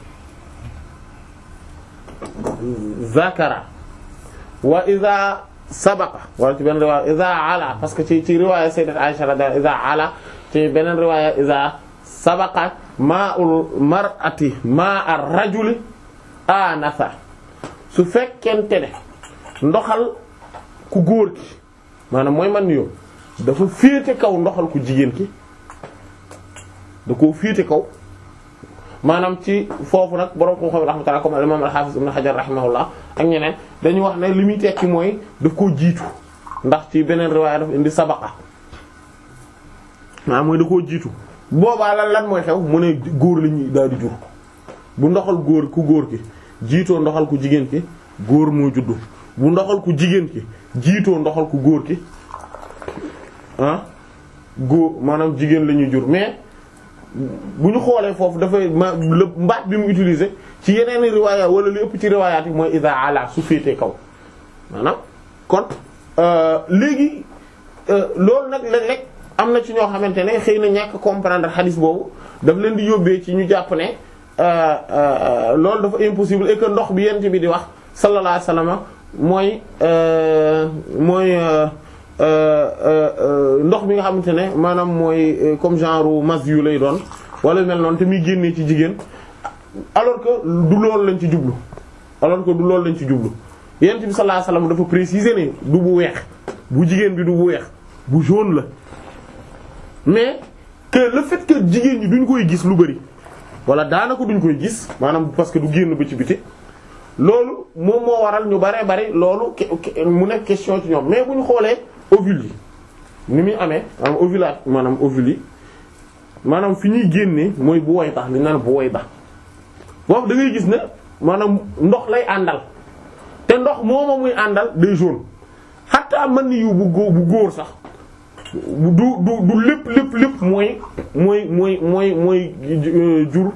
zakara wa iza sabaqa wala ci benn riwaaya iza ala parce que ci ci riwaaya sayyidat Aisha radhiyallahu iza ala ci beneen riwaaya iza sabaqa ma'ul mar'ati ma'ar rajuli anasa su fekkente ne ndoxal ku góor ki maanaam mooy man yow dafa féete kaw ndoxal ku jigéen ki da koo féete kaw maanaam ci foofu nag borom ko xam rahmatullah comme al-imam al-hafiz ibn hajar rahimahullah ak ñeneen dañu wax ne li muy tekki mooy daf koo jiitu ndax ci beneen riwaaya daf indi sabaqa maanaam mooy da koo jiitu boobaa lan lan mooy xew mu ne góor la ñuy daal di jur bu ndoxal góor ku góor ki jiitoo ndoxal ku jigéen ki góor moo juddu bu ndoxal ku jigéen ki jiitoo ndoxal ku góor ki ah góor maanaam jigéen la ñuy jur mais bu ñu xoolee foofu dafay ma le mbaat bi mu utilisé ci yeneen riwaaya wala li ëpp ci riwaayaat yi mooy iza ala su féetee kaw maanaam kon léegi loolu nag léeg-léeg am na ci ñoo xamante ne xëy na ñàkk comprendre xadis boobu daf leen di yóbbee ci ñu jàpp ne loolu dafa impossible et que ndox bi yent bi di wax sallallahu alayhi wasallam mooy mooy ndox mi nga xamante ne maanaam mooy comme genre mas yu lay doon wala mel noonu te muy génnee ci jigéen alors que du loolu lañ ci jublu alors que du loolu lañ ci jublu yent bi sallallahu alayhi wasallam dafa préciser ne du bu weex bu jigéen bi du bu weex bu jaune la mais que le fait que jigéen ñi duñ koy gis lu bari wala daanaka duñ koy gis maanaam parce que du génn ba ci biti loolu moom moo waral ñu bare bari loolu mu nekk question ci ñoom mais bu ñu xoolee ovules yi ni muy amee maanaam ovulation maanaam ovules yi maanaam fi ñuy génnee mooy bu way tax li naan bu way ba boobu da ngay gis ne maanaam ndox lay àndal te ndox mooma muy àndal day jaune xataa mën ni yu bu góor bu góor sax du du du lépp lépp lépp mooy mooy mooy mooy mooy jur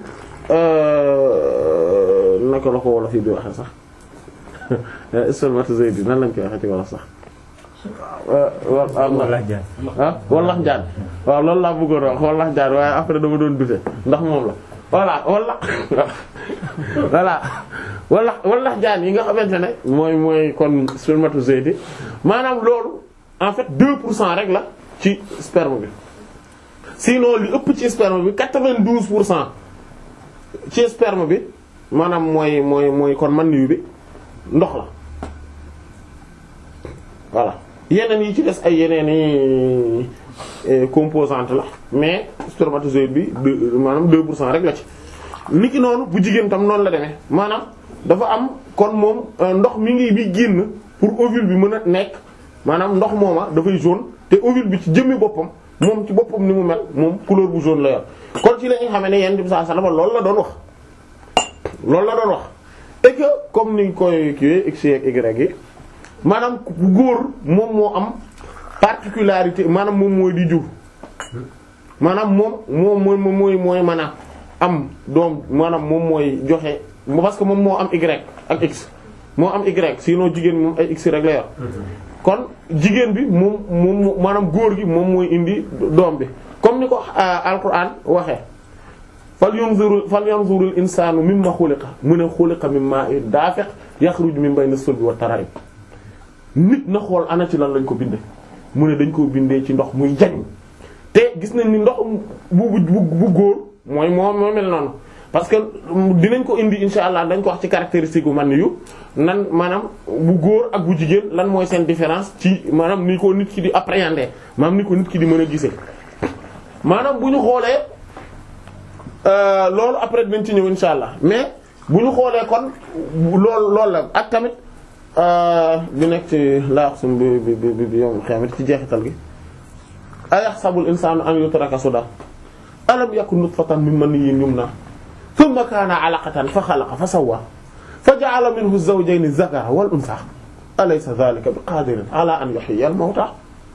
naka la ko wolof yi di waxe sax spermatozoïde nan lañ koy waxe ci wolof sax walax jaan ah wallax jaan waaw loolu laa bëggoon wax wallax jaan waaye après dama doon dute ndax moom la voilà walla voilà wala wala jaan yi nga xamante ne mooy mooy kon spermatozoïde maanaam loolu en fait 2 pour cent rek la ci sperme bi sinon li ëpp ci sperme bi 92 pour cent ci sperme bi maanaam mooy mooy mooy kon man yu bi ndox la voilà yeneen yi ci des ay yeneen i composante la mais spermatozoïde bi deux maanaam 2 pour cent rek la ci niki noonu bu jigéen tam noonu la demee maanaam dafa am kon moom ndox mi ngi bi génn pour ovule bi mën a nekk maanaam ndox mooma dafay jaune te ovule bi ci jëmmi boppam moom ci boppam ni mu mel moom couleur bu jaune la yor kon ci la ñu xamee ne yenn bi saa salama loolu la doon wax loolu la doon wax et que comme niñ koy kiiwee x ak y yi maanaam bu góor moom moo am particularité maanaam moom mooy di jur maanaam moom moom mooy mooy mooy mën a am doom maanaam moom mooy joxe parce que moom moo am y ak x moo am y sinon jigéen moom ay x rek la yor kon jigéen bi moom moom maanaam góor gi moom mooy indi doom bi comme ni ko alquran waxee fal yanzuru fal yanzuru al insanu mimma xuliqa mu ne xuliqa min ma'in dafiq yakhruju min bayni sulbi wa tara'ib nit na xool ana ci lan lañ ko bindee mu ne dañ koo bindee ci ndox muy jañ te gis nañ ni ndox bu bu bu góor mooy moo moo mel noonu parce que dinañ ko indi insha allah dañ ko wax ci caractéristique bu man yu nan maanaam bu góor ak bu jigéen lan mooy seen différence ci maanaam ni ko nit ki di appréhender maanaam ni ko nit ki di mën a gisee maanaam bu ñu xoolee loolu après dinañ ci ñëw insha allah mais bu ñu xoolee kon loolu loolu la ak tamit bi nekk ci laax sum bi bi bi bi yow xamit ci jeexital gi ayaxsabul insaanu an yutraka suda alam yakun nutfatan min maniyyin yumna thumma kaana alaqatan fa xalaqa fa sawwa fa ja'ala minhu zawjayni dhakara wal untha alaysa dhalika bi qadirin ala an yuhyiya al mawta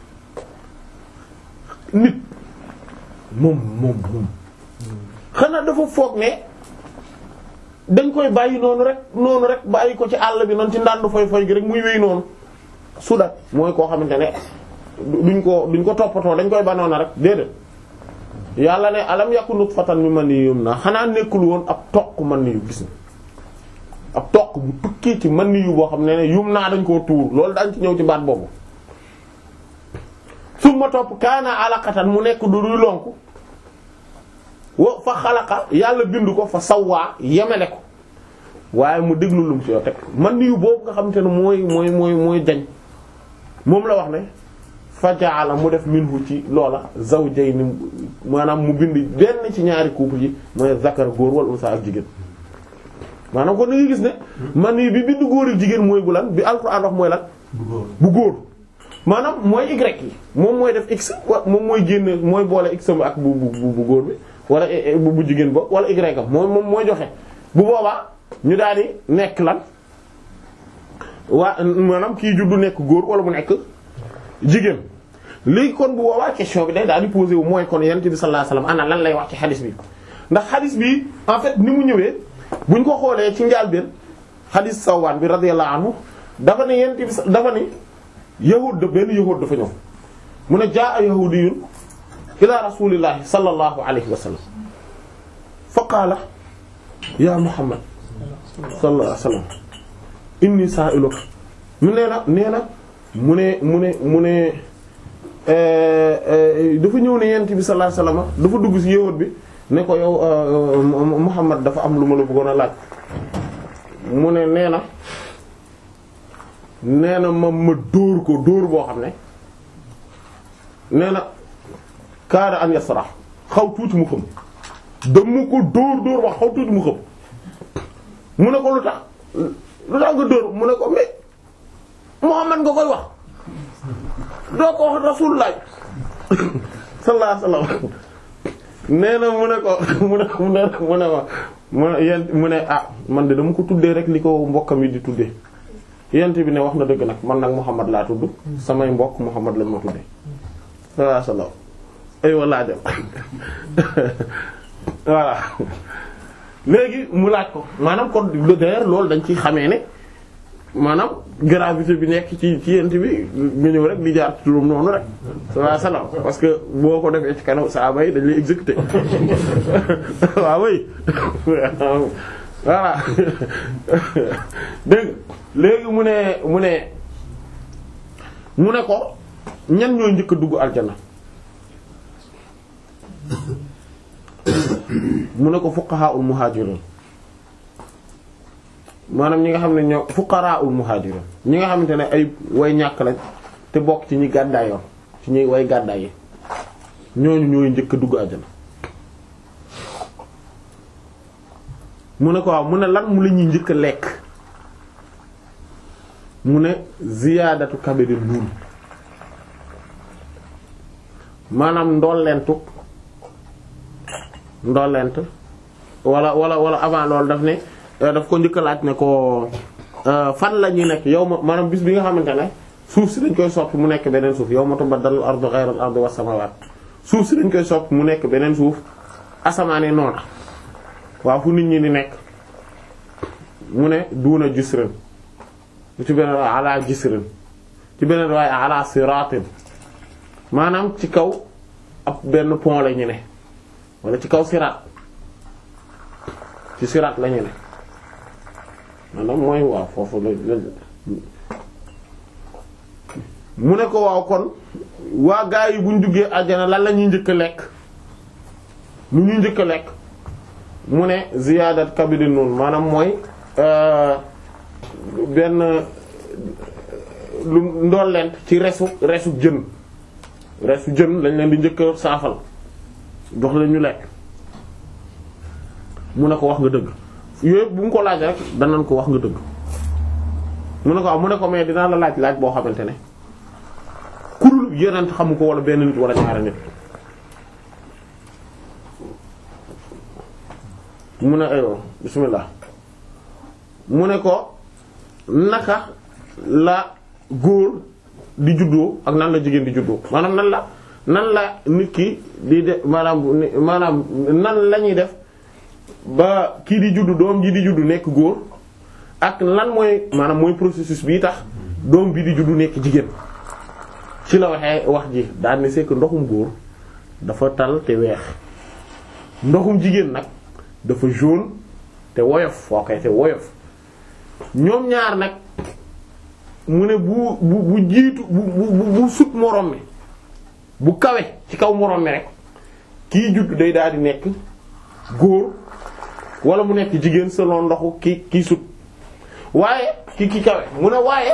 nit moom moom moom xanaa dafa foog ne dañ koy bàyyi noonu rek noonu rek bàyyi ko ci àll bi noonu ci ndànd foy foy gi rek muy wéy noonu sudat mooy koo xamante ne duñ ko duñ ko toppatoo dañ koy banoona rek déedéet yàlla ne alam yakun nutfatan min maniyyin yumna xanaa nekkul woon ab toq man yu gis ab toq bu tukkee ci man yu boo xam ne ne yumna dañ koo tuur loolu dañ ci ñëw ci baat boobu summa topp kaana alaqatan mu nekk du duy lonku wa fa xalaqa yàlla bind ko fa sawwaa yemele ko waaye mu déglu lum ci yoo teg man yu boobu nga xamante ne mooy mooy mooy mooy dañ moom la wax ne fa ja'ala mu def minhu ci loola zawjayni maanaam mu bind benn ci ñaari couple yi mooy zakar góor wal unsa ak jigéen maanaam kon da ngay gis ne man yi bi bind góor ak jigéen mooy bu lan bi alxuraan wax mooy lan bu góor maanaam mooy y yi moom mooy def x moom mooy génn mooy boole x ak bu bu bu góor bi wala bu jigéen ba wala y am moom moom mooy joxe bu boobaa ñu daal di nekk lan waa maanaam kii juddu nekk góor wala mu nekk jigéen léegi kon bu boobaa question bi day daal di posé wu mooy kon yonent bi sallallahu alayhi wasallam ana lan lay wax ci xadis bi ndax xadis bi en fait ni mu ñëwee buñ ko xoolee ci njàlbéen xadis Sawwaan bi radiyallahu anhu dafa ne yonent bi dafa ni yahud da benn yahud dafa ñëw mu ne jaa yahudiyun ila rasulillahi sallallahu alayhi wa sallam fa qaala ya muhammad sallallahu alayhi wa sallam inni sa'iluka mu nee na nee na mu ne mu ne mu ne dafa ñëw ne yent bi sallallahu alayhi wasallam dafa dugg ci yahud bi ne ko yow muhammad dafa am lu ma la bëggoon a laaj mu ne nee na nee na ma ma dóor ko dóor boo xam ne nee na kaada an yasra xaw tuuti mu xam dama ko dóor dóor ba xaw tuuti mu xam mu ne ko lu tax lu tax nga dóor mu ne ko mais Muhammad nga koy wax doo ko wax Rasulullah sallallahu alayhi wasallam nee na mu ne ko mu ne mu ne mu ne ma mu ne yent mu ne ah man de dama ko tuddee rek li ko mbokkam yi di tuddee yent bi ne wax na dëgg nag man nag Muhammad laa tudd samay mbokk Muhammad lañ ma tuddee sallallahu alayhi wasallam ay walla dem voilà léegi mu laaj ko maanaam kon d'ailleurs loolu dañ ci xamee ne maanaam gravité bi nekk ci ci yent bi nga ñëw rek di jaar ci turam noonu rek sallallahu alayhi wasallam parce que boo ko defee ci kanam saaba yi dañ lay exécuter waaw way voilà dégg léegi mu ne mu ne mu ne ko ñan ñooy njëkk a dugg aljana mu ne ko fuqahaul muhajirun maanaam ñi nga xam ne ñoo fuqaraul muhajirun ñi nga xamante ne ay way ñàkk lañ te bokk ci ñi gàddaayoon ci ñi way gàddaay yi ñooñu ñooy njëkk a dugg aljana mu ne ko waaw mu ne lan mu la ñuy njëkk a lekk mu ne ziyaadatu kabiri nuun maanaam ndollentu ndollent wala wala wala avant loolu daf ne daf ko njëkk a laaj ne ko fan la ñuy nekk yow ma maanaam bis bi nga xamante ne suuf si dañ koy soppi mu nekk beneen suuf yow ma tubaddalu ardu ghayra al ardi was samawat suuf si dañ koy soppi mu nekk beneen suuf asamaane noona waaw fu nit ñi di nekk mu ne duuna jisrin ci beneen waaye ala jisrin ci beneen waaye ala siratin maanaam ci kaw ab benn pont la ñu ne wala ci kaw siraat ci siraat la ñu ne maanaam mooy waaw foofu la mu ne ko waaw kon waa gaa yi buñ duggee àjjana lan la ñuy njëkk a lekk lu ñuy njëkk a lekk mu ne ziyaadat kabidi noonu maanaam mooy benn lu ndollent ci resu resu jën resu jën lañ leen di njëkk a saafal jox leen ñu lekk mu ne ko wax nga dëgg yooyu bu mu ko laaj rek danañ ko wax nga dëgg mu ne ko mu ne ko mais dinaa la laaj laaj boo xamante ne kurul yeneen xamu ko wala benn nit wala ñaari nit mu ne aywa bismillah mu ne ko naka la góor di juddoo ak nan la jigéen di juddoo maanaam nan la nan la nit ki di de maanaam maanaam nan la ñuy def ba kii di juddu doom ji di juddu nekk góor ak lan mooy maanaam mooy processus bii tax doom bi di juddu nekk jigéen ci la waxee wax ji daal ni c'est que ndoxum góor dafa tal te weex ndoxum jigéen nag dafa jaune te woyof foo koy te woyof ñoom ñaar nag mu ne bu bu bu jiitu bu bu bu sut morom mi bu kawe ci kaw morom mi rek kii judd day daal di nekk góor wala mu nekk jigéen selon ndoxu ki kii sut waaye ki ki kawe mu ne waaye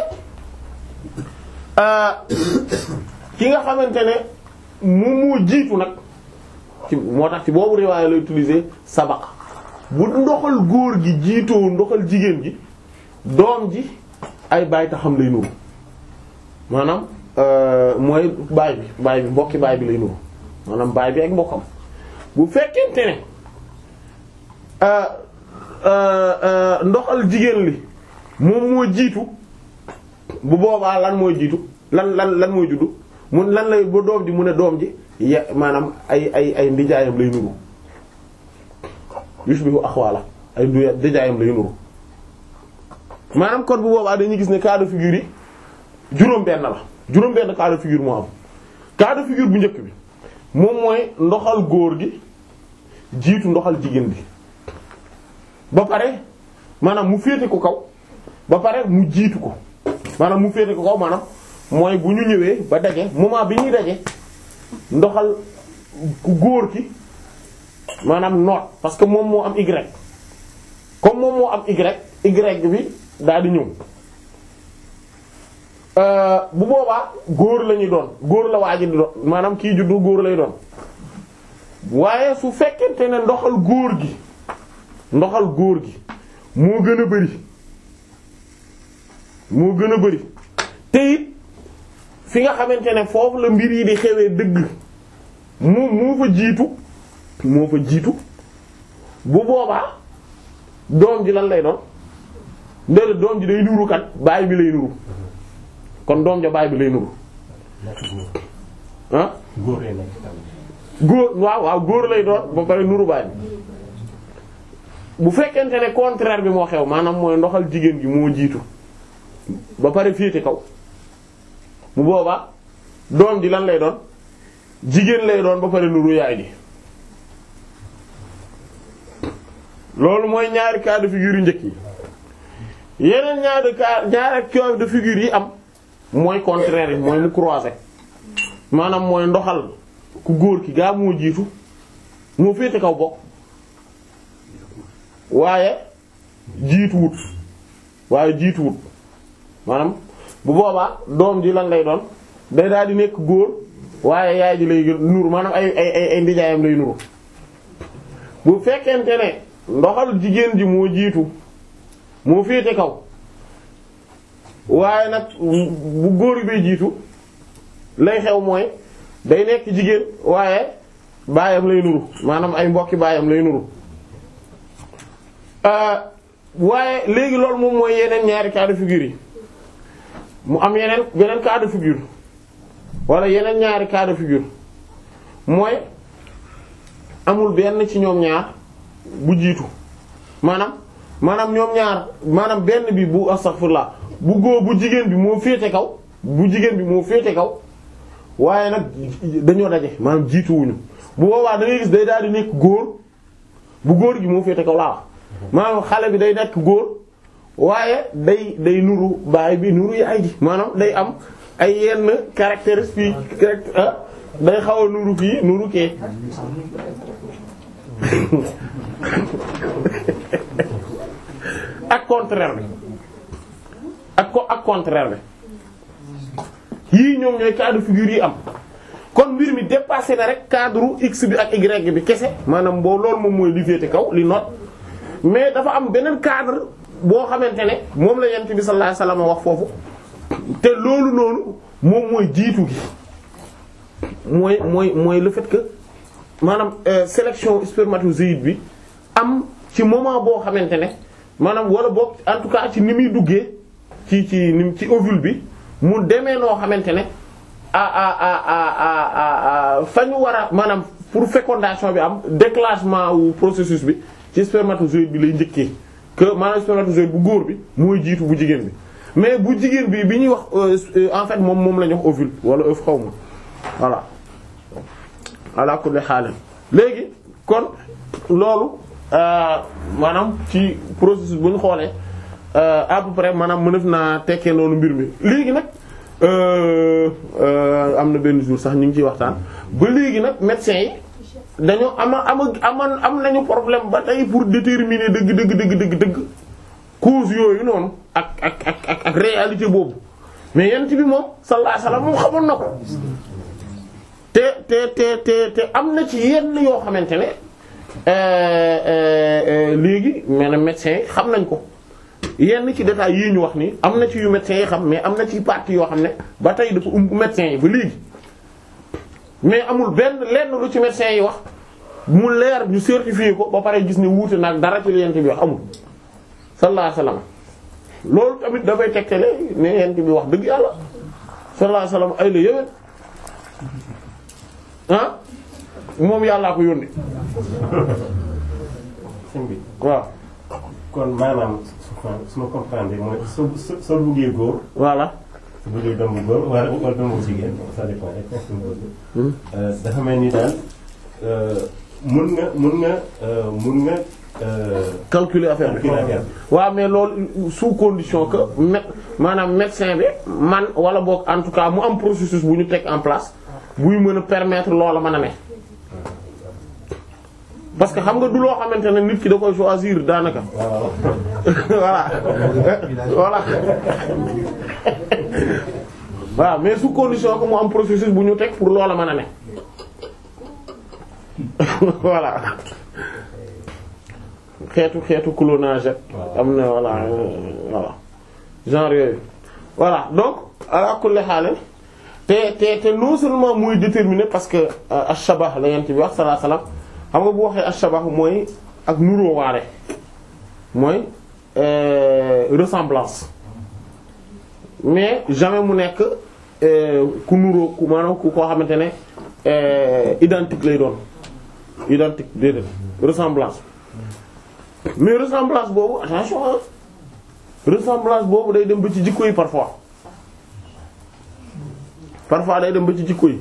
ki nga xamante ne mu moo jiitu nag ci moo tax ci boobu riwaaya lay utiliser sabaq bu ndoxal góor gi jiitoo ndoxal jigéen gi doom ji ay baay taxam lay nuru maanaam mooy baay bi baay bi mbokki baay bi lay nuru maanaam baay bi ak mbokkam bu fekkente ne ndoxal jigéen li moom moo jiitu bu boobaa lan mooy jiitu lan lan lan mooy juddu mun lan lay ba doom ji mu ne doom ji ya maanaam ay ay ay ndijaayam lay nuru yushbihu axwaala ay ndijaayam lay nuru maanaam kon bu boobaa dañuy gis ne cas de figure yi juróom benn la juróom benn cas de figure moo am cas de figure bu njëkk bi moom mooy ndoxal góor gi jiitu ndoxal jigéen bi ba pare maanaam mu féete ko kaw ba pare mu jiitu ko maanaam mu féete ko kaw maanaam mooy bu ñu ñëwee ba daje moment bi ñuy daje ndoxal ku góor ki maanaam noot parce que moom moo am y comme moom moo am y y bi daal di ñëw bu boobaa góor la ñuy doon góor la waa ji di doon maanaam kii juddu góor lay doon waaye su fekkente ne ndoxal góor gi ndoxal góor gi moo gën a bari moo gën a bari te it fi nga xamante ne foofu la mbir yi di xewee dëgg mu moo fa jiitu moo fa jiitu bu boobaa doom ji lan lay doon ndere doom ji day nuru kat baay bi lay nuru kon doom ja baay bi lay nuru ah góor lay nekk tamit. góor waaw waaw góor lay doon ba pare nuru baay bi bu fekkente ne contraire bi moo xew maanaam mooy ndoxal jigéen gi moo jiitu ba pare féete kaw bu boobaa doom ji lan lay doon jigéen lay doon ba pare nuru yaay ji loolu mooy ñaari cas de figure yu njëkk yi yeneen ñaari cas ñaari cas de figure yi am mooy contraire yi mooy mu croisé maanaam mooy ndoxal ku góor ki gaa moo jiitu moo féete kaw bokk waaye jiitu wut waaye jiitu wut maanaam bu boobaa doom ji lan lay doon day daal di nekk góor waaye yaay ji lay nuru maanaam ay ay ay ay ndijaayam lay nuru bu fekkente ne ndoxal jigéen ji moo jiitu moo féete kaw waaye nag bu góor bi jiitu lay xew mooy day nekk jigéen waaye baayam lay nuru maanaam ay mbokki baayam lay nuru waaye léegi loolu moom mooy yeneen ñaari cas de figure yi mu am yeneen beneen cas de figure wala yeneen ñaari cas de figure mooy amul benn ci ñoom ñaar bu jiitu maanaam maanaam ñoom ñaar maanaam benn bi bu astaghfirullah bu góor bu jigéen bi moo féete kaw bu jigéen bi moo féete kaw waaye nag dañoo daje maanaam jiituwuñu bu boobaa da ngay gis day daal di nekk góor bu góor gi moo féete kaw laa wax maanaam xale bi day nekk góor waaye day day nuru baay bi nuru yaay ji maanaam day am ay yenn caractéristiques day xaw a nuru kii nuru kee ak contraire bi ak ko ak contraire bi yii ñoom ñooy cas de figure yi am kon mbir mi dépassé na rek cadre x bi ak y bi kese maanaam boo loolu moom mooy li féete kaw li noot mais dafa am beneen cadre boo xamante ne moom la yent bi sallallahu alayhi wasallam wax foofu te loolu noonu moom mooy jiitu gi mooy mooy mooy le fait que maanaam sélection spermatozoïde bi am ci moment boo xamante ne maanaam wala boog en tout cas ci ni muy duggee ci ci ni ci ovule bi mu demee noo xamante ne a a a a a fa ñu war a maanaam pour fécondation bi am déclenchement wu processus bi ci spermatozoïde bi lay njëkkee que maanaam spermatozoïde bu góor bi mooy jiitu bu jigéen bi mais bu jigéen bi bi ñuy wax en fait moom moom la ñu wax ovule wala œuf xaw ma voilà ala kulli xaal léegi kon loolu maanaam ci processus bu ñu xoolee à peu près maanaam mënef naa tekkee noonu mbir mi léegi nag am na benn jour sax ñu ngi ciy waxtaan ba léegi nag médecins yi dañoo ama ama aman am nañu problème ba tey pour déterminer dëgg dëgg dëgg dëgg dëgg cause yooyu noonu ak ak ak ak ak réalité boobu mais yent bi moom sallallahu alayhi wasallam moom xamoon na ko te te te te te am na ci yenn yoo xamante ne léegi maanaam médecins yi xam nañ ko yenn ci détails yii ñu wax nii am na ci yu médecins yi xam mais am na ci partie yoo xam ne ba tey dafa umb médecins yi ba léegi mais amul benn lenn lu ci médecins yi wax mu leer ñu certifié ko ba pare gis ne wuute nag dara ci li yent bi wax amul sallallahu alayhi wasallam loolu tamit dafay tegtale ne yent bi wax dëgg yàlla sallallahu alayhi wasallam ay la yéwén ah moom yàllaa ko yónni sëñ bi waaw kon maanaam su ma comprendre mooy soo soo buggee góor voilà su buggee doom bu góor wala wala doom bu jigéen ça dépend rek est-ce que mu bëgg. dafa mel ni daal mun nga mun nga mun nga. calculer affaire bi calculer affaire bi. waaw mais loolu sous condition que mé maanaam médecin bi man wala boog en tout cas mu am processus bu ñu teg en place buy mën a permettre loola mën a ne parce que xam nga du loo xamante ne nit ki da koy choisir daanaka waaw voilà voilà waaw mais sous condition que mu am processus bu ñu teg pour loola mën a ne voilà xeetu xeetu clonage ak am na voilà voilà genre yooyu voilà donc ala kulli xaal te te te non seulement muy déterminer parce que ashabah la yent bi wax sallallahu alayhi wasallam xam nga bu waxee ashabah mooy ak nuroo waare mooy ressemblance mais jamais mu nekk ku nuroo ku maanaam ku koo xamante ne identique lay doon identique déedéet ressemblance mais ressemblance boobu attention hein ressemblance boobu day dem ba ci jikko yi parfois parfois day dem ba ci jikko yi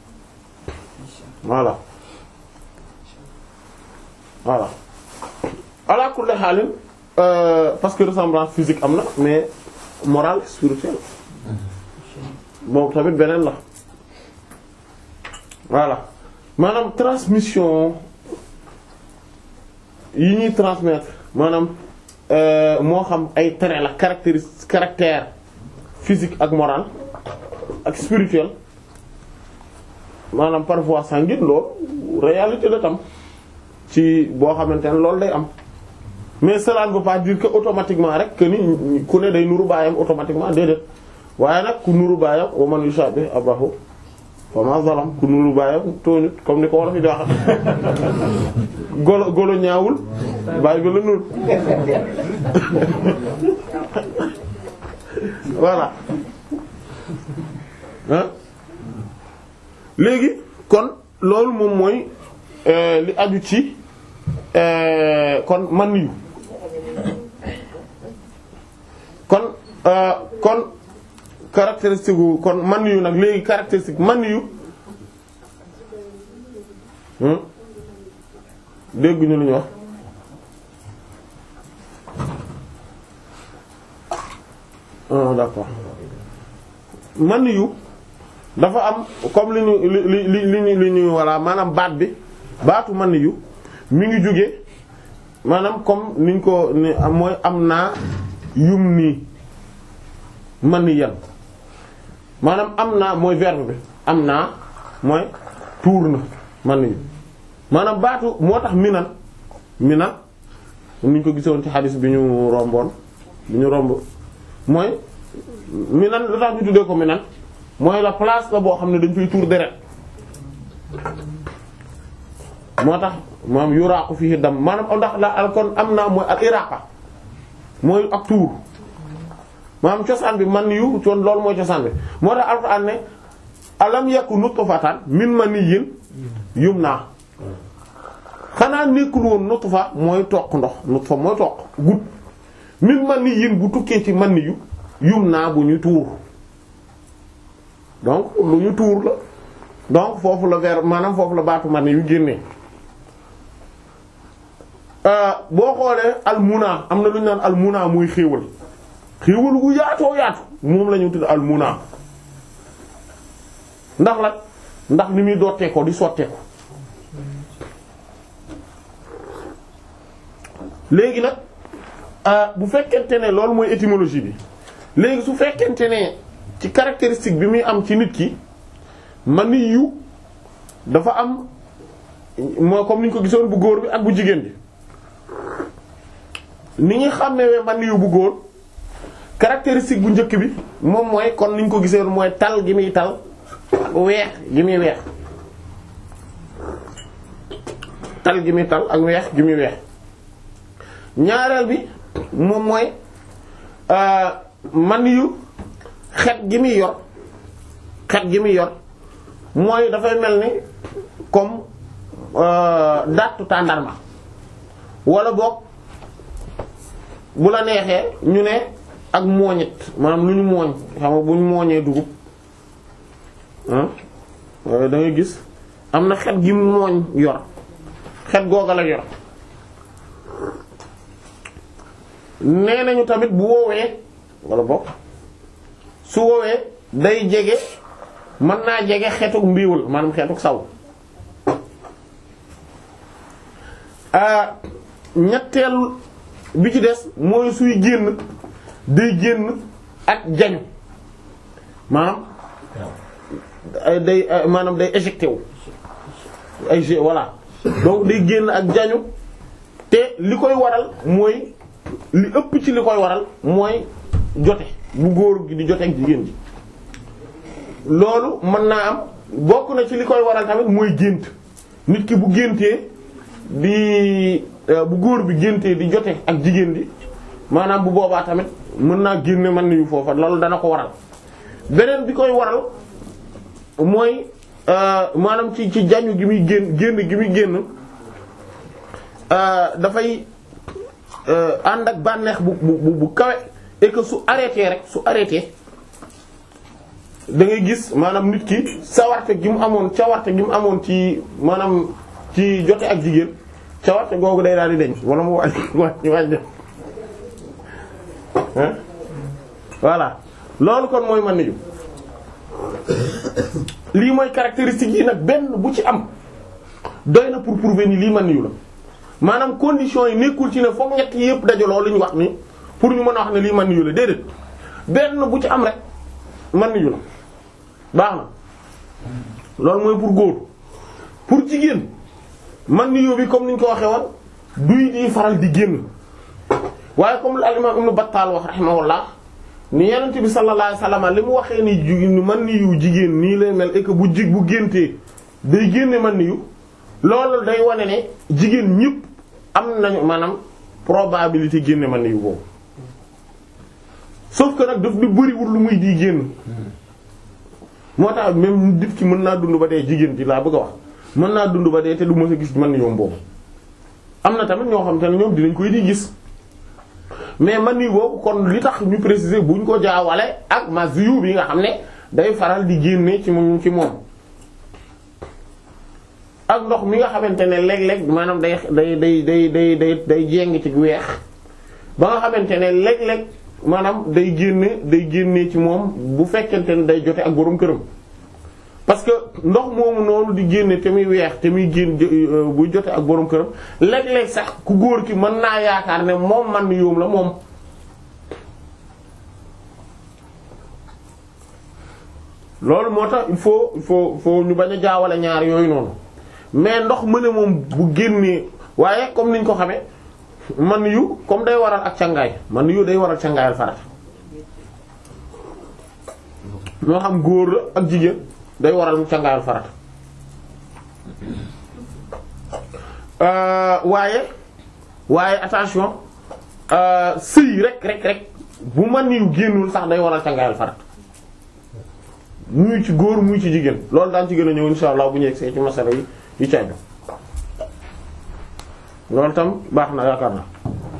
voilà voilà ala kulli xaalin euh, parce que ressemblance physique am na mais morale spirituelle boobu tamit beneen la voilà maanaam transmission yi ñuy transmettre maanaam euh, moo xam ay traits la caractéris caractère physique ak moral ak spirituel maanaam par voie sanguine loolu réalité la tam ci boo xamante ne loolu day am mais cela ne veut pas dire que automatiquement rek que ni ku ne day nuru baayam automatiquement déedéet waaye nag ku nuru baayam wa man yushabih abahu fa ma zalam ku nuru baayam tooñut comme ni ko wolof yi di wax golo golo ñaawul bàyyi ba la nur voilà ah léegi kon loolu moom mooy euh, li aju ci euh, kon man yu kon euh, kon caractéristique gu kon man yu nag léegi caractéristique man yu hmm? dégguñu lu ñu wax ah d'accord man yu dafa am comme li ñu li li li li ñu li ñu voilà maanaam baat bi baatu man yu mi ngi jóge maanaam comme niñ ko ni mooy am naa yum nii man yan maanaam am naa mooy verbe bi am naa mooy tuur na man yu maanaam baatu moo tax minan minan niñ ko gisoon ci xadis bi ñu romboon bi ñu romb mooy minan lu tax ñu tuddee ko minan mooy la place la boo xam ne dañ fay tuur deret moo tax maanaam yuraqu fii dam maanaam ndax la al kon am naa mooy al iraqa mooy ak tuur maanaam cosaan bi man yu coon loolu mooy cosaan bi moo tax alquran ne alam yakun nutfatan min maniyyin yumna xanaa nekkul woon nutfa mooy toq ndox nutfa mooy toq gut min maniyyin bu tukkee ci man yu yumna bu ñu tuur donc lu ñu tuur la donc foofu la ver maanaam foofu la baatu man yu génnee boo xoolee almuna am na lu ñu naan almuna muy xéewal xéewal gu yaatoo yaatu moom la ñu tudd almuna ndax la ndax ni muy dootee ko di sottee ko léegi nag bu fekkente ne loolu mooy étymologie bi léegi su fekkente ne ci caractéristique bi muy am ci nit ki mani yu dafa am moo comme ni ñu ko gisoon bu góor bi ak bu jigéen bi ni ñu xàmmee mani yu bu góor caractéristique bu njëkk bi moom mooy kon ni ñu ko gisoon mooy tal gi muy tal ak weex gi muy weex tal gi muy tal ak weex gi muy weex ñaareel bi moom mooy mani yu xet gi muy yor xet gi muy yor mooy dafay mel ni comme dattu tàndarma wala boog bu la neexee ñu ne ak mooñit maanaam lu ñu mooñ xam nga bu ñu mooñee dugub ah da ngay gis am na xet gi mu mooñ yor xet googa la yor nee nañu tamit bu woowee wala boog su woowee day jege mën naa jege xetuk mbiiwul maanaam xetuk saw ñetteel bi ci des mooy suy génn day génn ak jañu maanaam day maanaam day éjecté wu ay g voilà donc day génn ak jañu te li koy waral mooy li ëpp ci li koy waral mooy jote bu góor gi di jote ak jigéen ji loolu mën naa am bokk na ci li koy waral tamit mooy gént nit ki bu géntee di bu góor bi géntee di jote ak jigéen ji maanaam bu boobaa tamit mën naa génne mën nañu foofa loolu dana ko waral beneen bi koy waral mooy maanaam ci ci jañu gi muy génn génn gi muy génn dafay ànd ak bànneex bu bu bu kawe et que su arrêté rek su arrêté da ngay gis maanaam nit ki sawarte gi mu amoon cawarte gi mu amoon ci maanaam ci jote ak jigéen cawarte googu day daal di deñ wala mu wàññi wàññi wàññi hein voilà loolu kon mooy man yu lii mooy caractéristique yi nag benn bu ci am doy na pour prouver ni lii man yu la maanaam conditions yi nekkul ci ne fokk ñett yëpp dajaloo li ñu wax ni pour ñu mën a wax ne lii man yu la déedéet benn bu ci am rek man yu la baax na loolu mooy pour góor pour jigéen man yu bi comme ni ñu ko waxee woon duy di faral di génn waaye comme al imam Ibn Battal wax rahimahullah ni yonent bi sallallahu alayhi wasallam li mu waxee ni ju man yu jigéen nii lay mel et que bu jig bu géntee day génne man yu loolu day wane ne jigéen ñëpp am nañu maanaam probabilité génne man yu boobu sauf que nag daf di bëriwul lu muy di génn moo tax même nit ki mën naa dund ba dee jigéen ci laa bëgg a wax mën naa dund ba dee te du mës a gis man yoom boobu am na tamit ñoo xam te ne ñoom dinañ koy di gis mais man yu boobu kon li tax ñu préciser buñ ko jaawale ak maziyu bi nga xam ne day faral di génne ci moom ci moom ak ndox mi nga xamante ne léeg-léeg maanaam day day day day day day day jéng ci weex ba nga xamante ne léeg-léeg maanaam day génne day génne ci moom bu fekkente ne day jote ak boroom këram parce que ndox moomu noonu di génne te muy weex te muy génn buy jote ak boroom këram léeg-léeg sax ku góor ki mën naa yaakaar ne moom man yoom la moom loolu moo tax il faut il faut faut ñu bañ a jaawale ñaar yooyu noonu mais ndox mu ne moom bu génnee waaye comme niñ ko xamee man yu comme day waral ak cangaay man yu day waral cangaayal farata moo xam góor la ak jigéen day waral cangaayal farata waaye waaye attention sëy rek rek rek bu man yu génnul sax day waral cangaayal farata muy ci góor muy ci jigéen loolu daan ci gën a ñëw insha allah bu ñu yegsee ci masala yi yu cay loolu tam baax na yaakaar na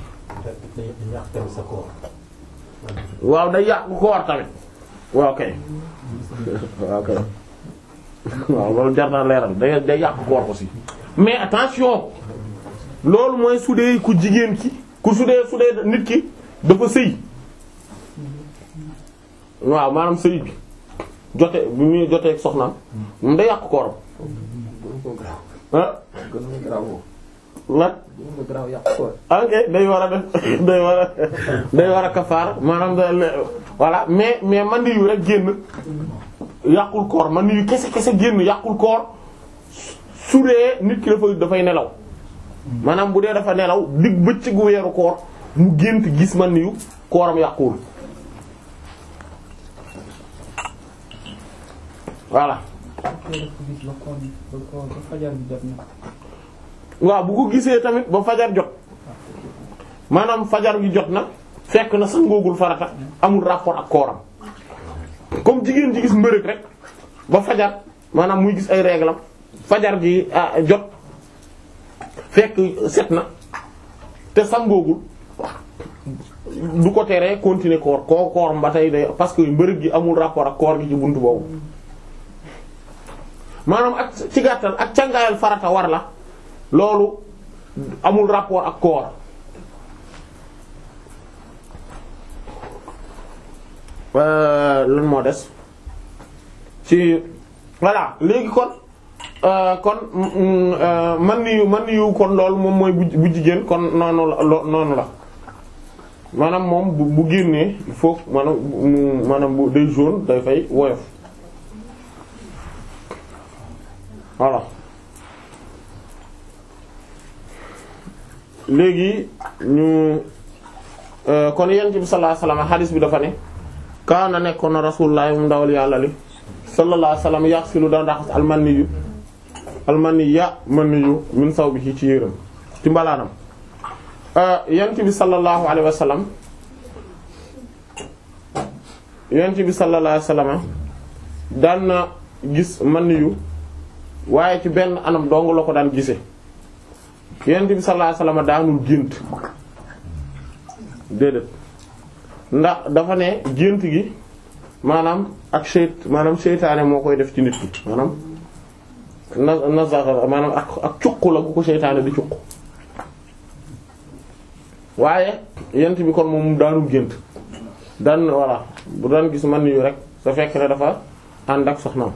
waaw day yàq koor tamit waaw kay waaw kay waaw loolu jar naa leeral day day yàq koor aussi mais attention loolu mooy su dee ku jigéen ki ku su dee su dee nit ki dafa sëy waaw maanaam sëy bi jote bi muy jotee ak soxnaam moom day yàq kooram ah lan ok day war a def day war a day war a kafaar maanaam da voilà mais mais man yu rek génn yàqul koor man yu kese kese génn yàqul koor su dee nit ki dafa dafay nelaw maanaam bu dee dafa nelaw digg bëccëgu weeru koor mu gént gis man yu kooram yàquwul voilà waaw bu ko gisee tamit ba fajar jot maanaam fajar gi jot na fekk na sangoogul farata amul rapport ak kooram comme jigéen ji gis mbërëg rek ba fajar maanaam muy gis ay réglam fajar gi jot fekk set na te sangoogul du ko teree continuer koor koo kooram ba tey day parce que mbërëg gi amul rapport ak koor gi ci buntu boobu maanaam ak ci gàttal ak cangaayal farata war la loolu amul rapport ak koor lan moo des ci voilà léegi kon kon man yu man yu kon loolu moom mooy bu jigéen kon noonu la noonu la maanaam moom bu génnee il faut maanaam mu maanaam bu day jaune day fay woyof voilà léegi ñu kon yonent bi sallallahu alayhi wasallam hadis bi dafa ne kaana nekkoon na rasulullah mu ndawal yàlla li sallallahu alayhi wasallam yaxsilu daan raxas almaniyu almaniya maniyu min sawbihi ci yéram ci mbalaanam yonent bi sallallahu alayhi wasallam yonent bi sallallahu alayhi wasallam daan na gis maniyu waaye ci benn anam dong la ko daan gise yonent bi sallallahu alayhi wasallam daanul gént déedéet ndax dafa ne gént gi maanaam ak seyt maanaam seytaane moo koy def ci nit ki maanaam na nazaxa maanaam ak ak cuq la ku ko seytaane di cuq waaye yent bi kon moom daanul gént daan voilà bu daan gis man yu rek sa fekk ne dafa ànd ak soxnaam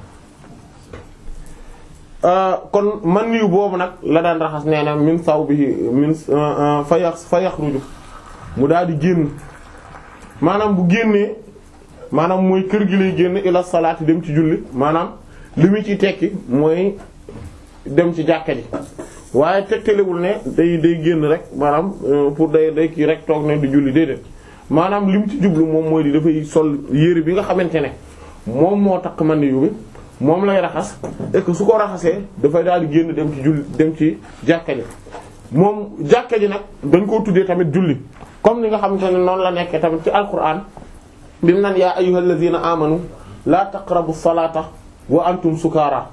kon man yu boobu nag la daan raxas nee na min saw bi min fa yax fa yaxruju mu daal di génn maanaam bu génnee maanaam mooy kër gi lay génn ila salaati dem ci julli maanaam li mu ciy tekki mooy dem ci jàkka ji waaye tegtalewul ne day day génn rek maanaam pour day day kii rek toog ne di julli déedéet maanaam li mu ci jublu moom mooy di dafay sol yére bi nga xamante ne moom moo takk man yu bi moom lay raxas et que su ko raxasee dafay daal di génn dem ci julli dem ci jàkka ji moom jàkka ji nag dañ koo tuddee tamit julli comme ni nga xamante ne noonu la nekkee tamit ci alquran bi mu naan yaa ayyuhal ladhina amanu la taqrabu salata wa antum sukara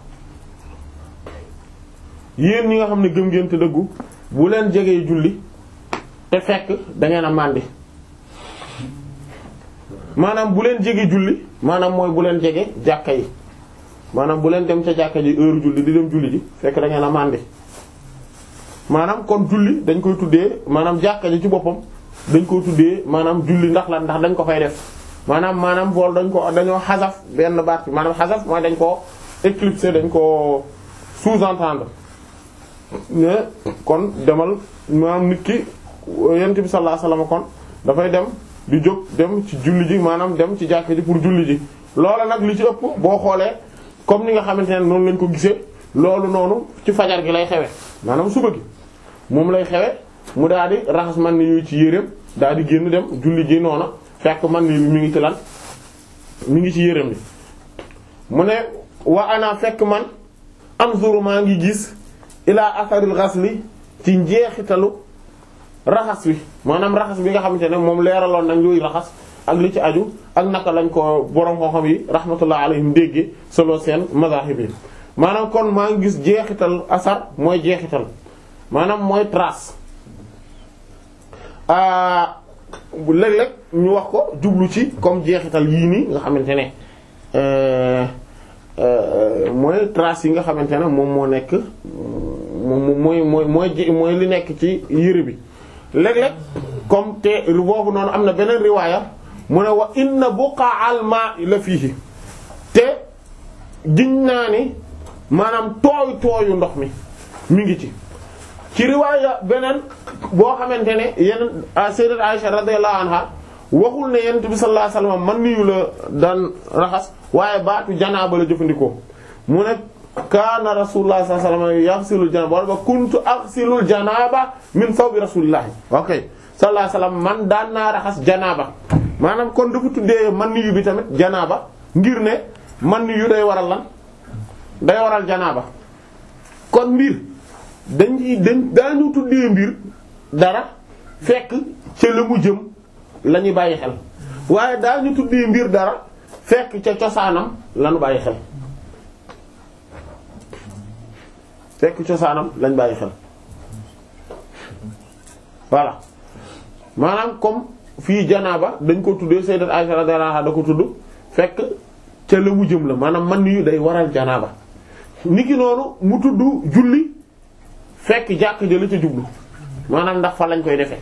yéen ñi nga xam ne gëm ngeen te dëggu bu leen jegee julli te fekk da ngeen a màndi maanaam bu leen jege julli maanaam mooy bu leen jege jàkka yi maanaam bu leen dem ca jàkka ji heure julli di dem julli ji fekk da ngeen a màndi maanaam kon julli dañ koy tuddee maanaam jàkka ji ci boppam dañ koy tuddee maanaam julli ndax la ndax dañ ko fay def maanaam maanaam bool dañ ko dañoo xasaf benn baat bi maanaam xasaf mooy dañ ko éclipser dañ ko sous-entendre ne kon demal maanaam nit ki yent bi sallallahu alayhi wasallam kon dafay dem di jóg dem ci julli ji maanaam dem ci jàkka ji pour julli ji loola nag li ci ëpp boo xoolee comme ni nga xamante ne noonu lañ ko gisee loolu noonu ci fajar gi lay xewe maanaam suba gi moom lay xewe mu daal di raxas man ni yooyu ci yéreem daal di génn dem julli ji noona fekk man ni mi ngi ci lan mi ngi ci yéreem bi mu ne wa ana fekk man anzuru maa ngi gis ila atharil ghasli ci njeexitalu raxas wi maanaam raxas bi nga xamante ne moom leeraloon nañ luy raxas ak li ci aju ak naka lañ ko borom xam-xam yi rahmatullah alayhim déggee solo seen mazahib yi maanaam kon maa ngi gis jeexital asar mooy jeexital maanaam mooy trace léeg-léeg ñu wax ko jublu ci comme jeexital yii nii nga xamante ne mooy trace yi nga xamante ne moom moo nekk moom mooy mooy mooy mooy li nekk ci yére bi léeg-léeg comme te boobu noonu am na beneen riwaaya mu ne wa inna buqa'al ma'i la fiihi te giñ naa ni maanaam tooy tooyu ndox mi mi ngi ci ci riwaaya beneen boo xamante ne yeneen sayyidat Aisha radiyallahu anha waxul ne yonent bi sallallahu alayhi wasallam man niyu la daan raxas waaye baatu janaaba la jëfandikoo mu ne kaana rasulullah sallallahu alayhi wasallam yaghsilul janaaba wala ba kuntu aghsilul janaaba min sawbi rasulillah ok sallallahu alayhi wasallam man daan naa raxas janaaba maanaam kon dafa tuddee man niyu bi tamit janaaba ngir ne man niyu day waral lan day waral janaaba kon mbir dañ dañ daañu tuddee mbir dara fekk ca la mu jëm la ñu bàyyi xel waaye daañu tuddee mbir dara fekk ca cosaanam lañu bàyyi xel fekk cosaanam lañ bàyyi xel voilà maanaam comme fii janaaba dañ ko tuddee sayyidat Aisha radiyallahu anha da ko tudd fekk ca la mu jëm la maanaam man yu day waral janaaba niki noonu mu tudd julli fekk jàkk jëli ca jublu maanaam ndax fa lañ koy defee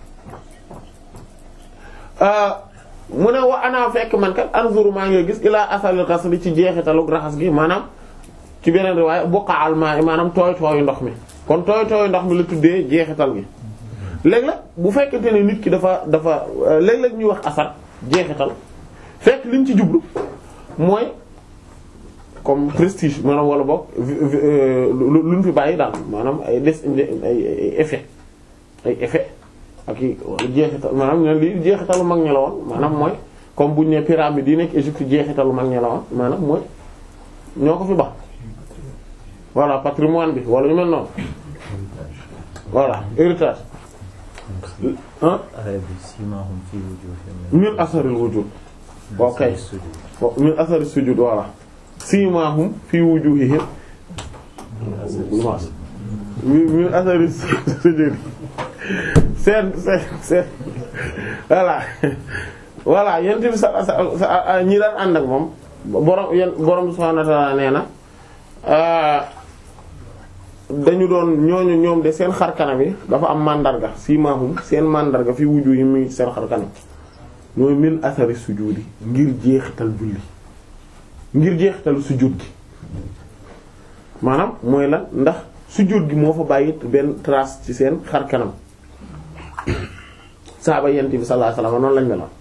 mu ne wa ana fekk man kat anzuru maa ngi gis ilaa asalil ghasli ci jeexitalu raxas gi maanaam ci beneen riwaaya buqa almaa maanaam tooy tooyu ndox mi kon tooy tooyu ndox mi la tuddee jeexital gi léeg-léeg bu fekkente ne nit ki dafa dafa léeg-léeg ñuy wax asar jeexital fekk liñ ci jublu mooy comme prestige maanaam wala boog lu ñu fi bàyyi daal maanaam ay des ay effet ay effet ak i jeexital maanaam ño lii jeexitalu mag ñi la woon maanaam mooy comme buñ ne pyramide yi nekk Égypte jeexitalu mag ñi la woon maanaam mooy ñoo ko fi bax voilà patrimoine bi wala ñu mel noonu voilà héritage ah min asaril wujud ok min asaril sujud voilà simahum fi wujuhihim min asari sujud seen seen seen voilà voilà yent bi sa sa ñi daan ànd ak moom borom yeen borom subhanahu wa ta'ala nee na dañu doon ñooñu ñoom de seen xar kanam yi dafa am mandarga simahum seen mandarga fi wuju yi muy seen xar kanam mooy min asari sujudi ngir jeexital julli ngir jeexital sujud gi maanaam mooy lan ndax sujud gi moo fa bàyyi benn trace ci seen xar kanam saaba yent bi sallallahu alayhi wasallam noonu lañ meloon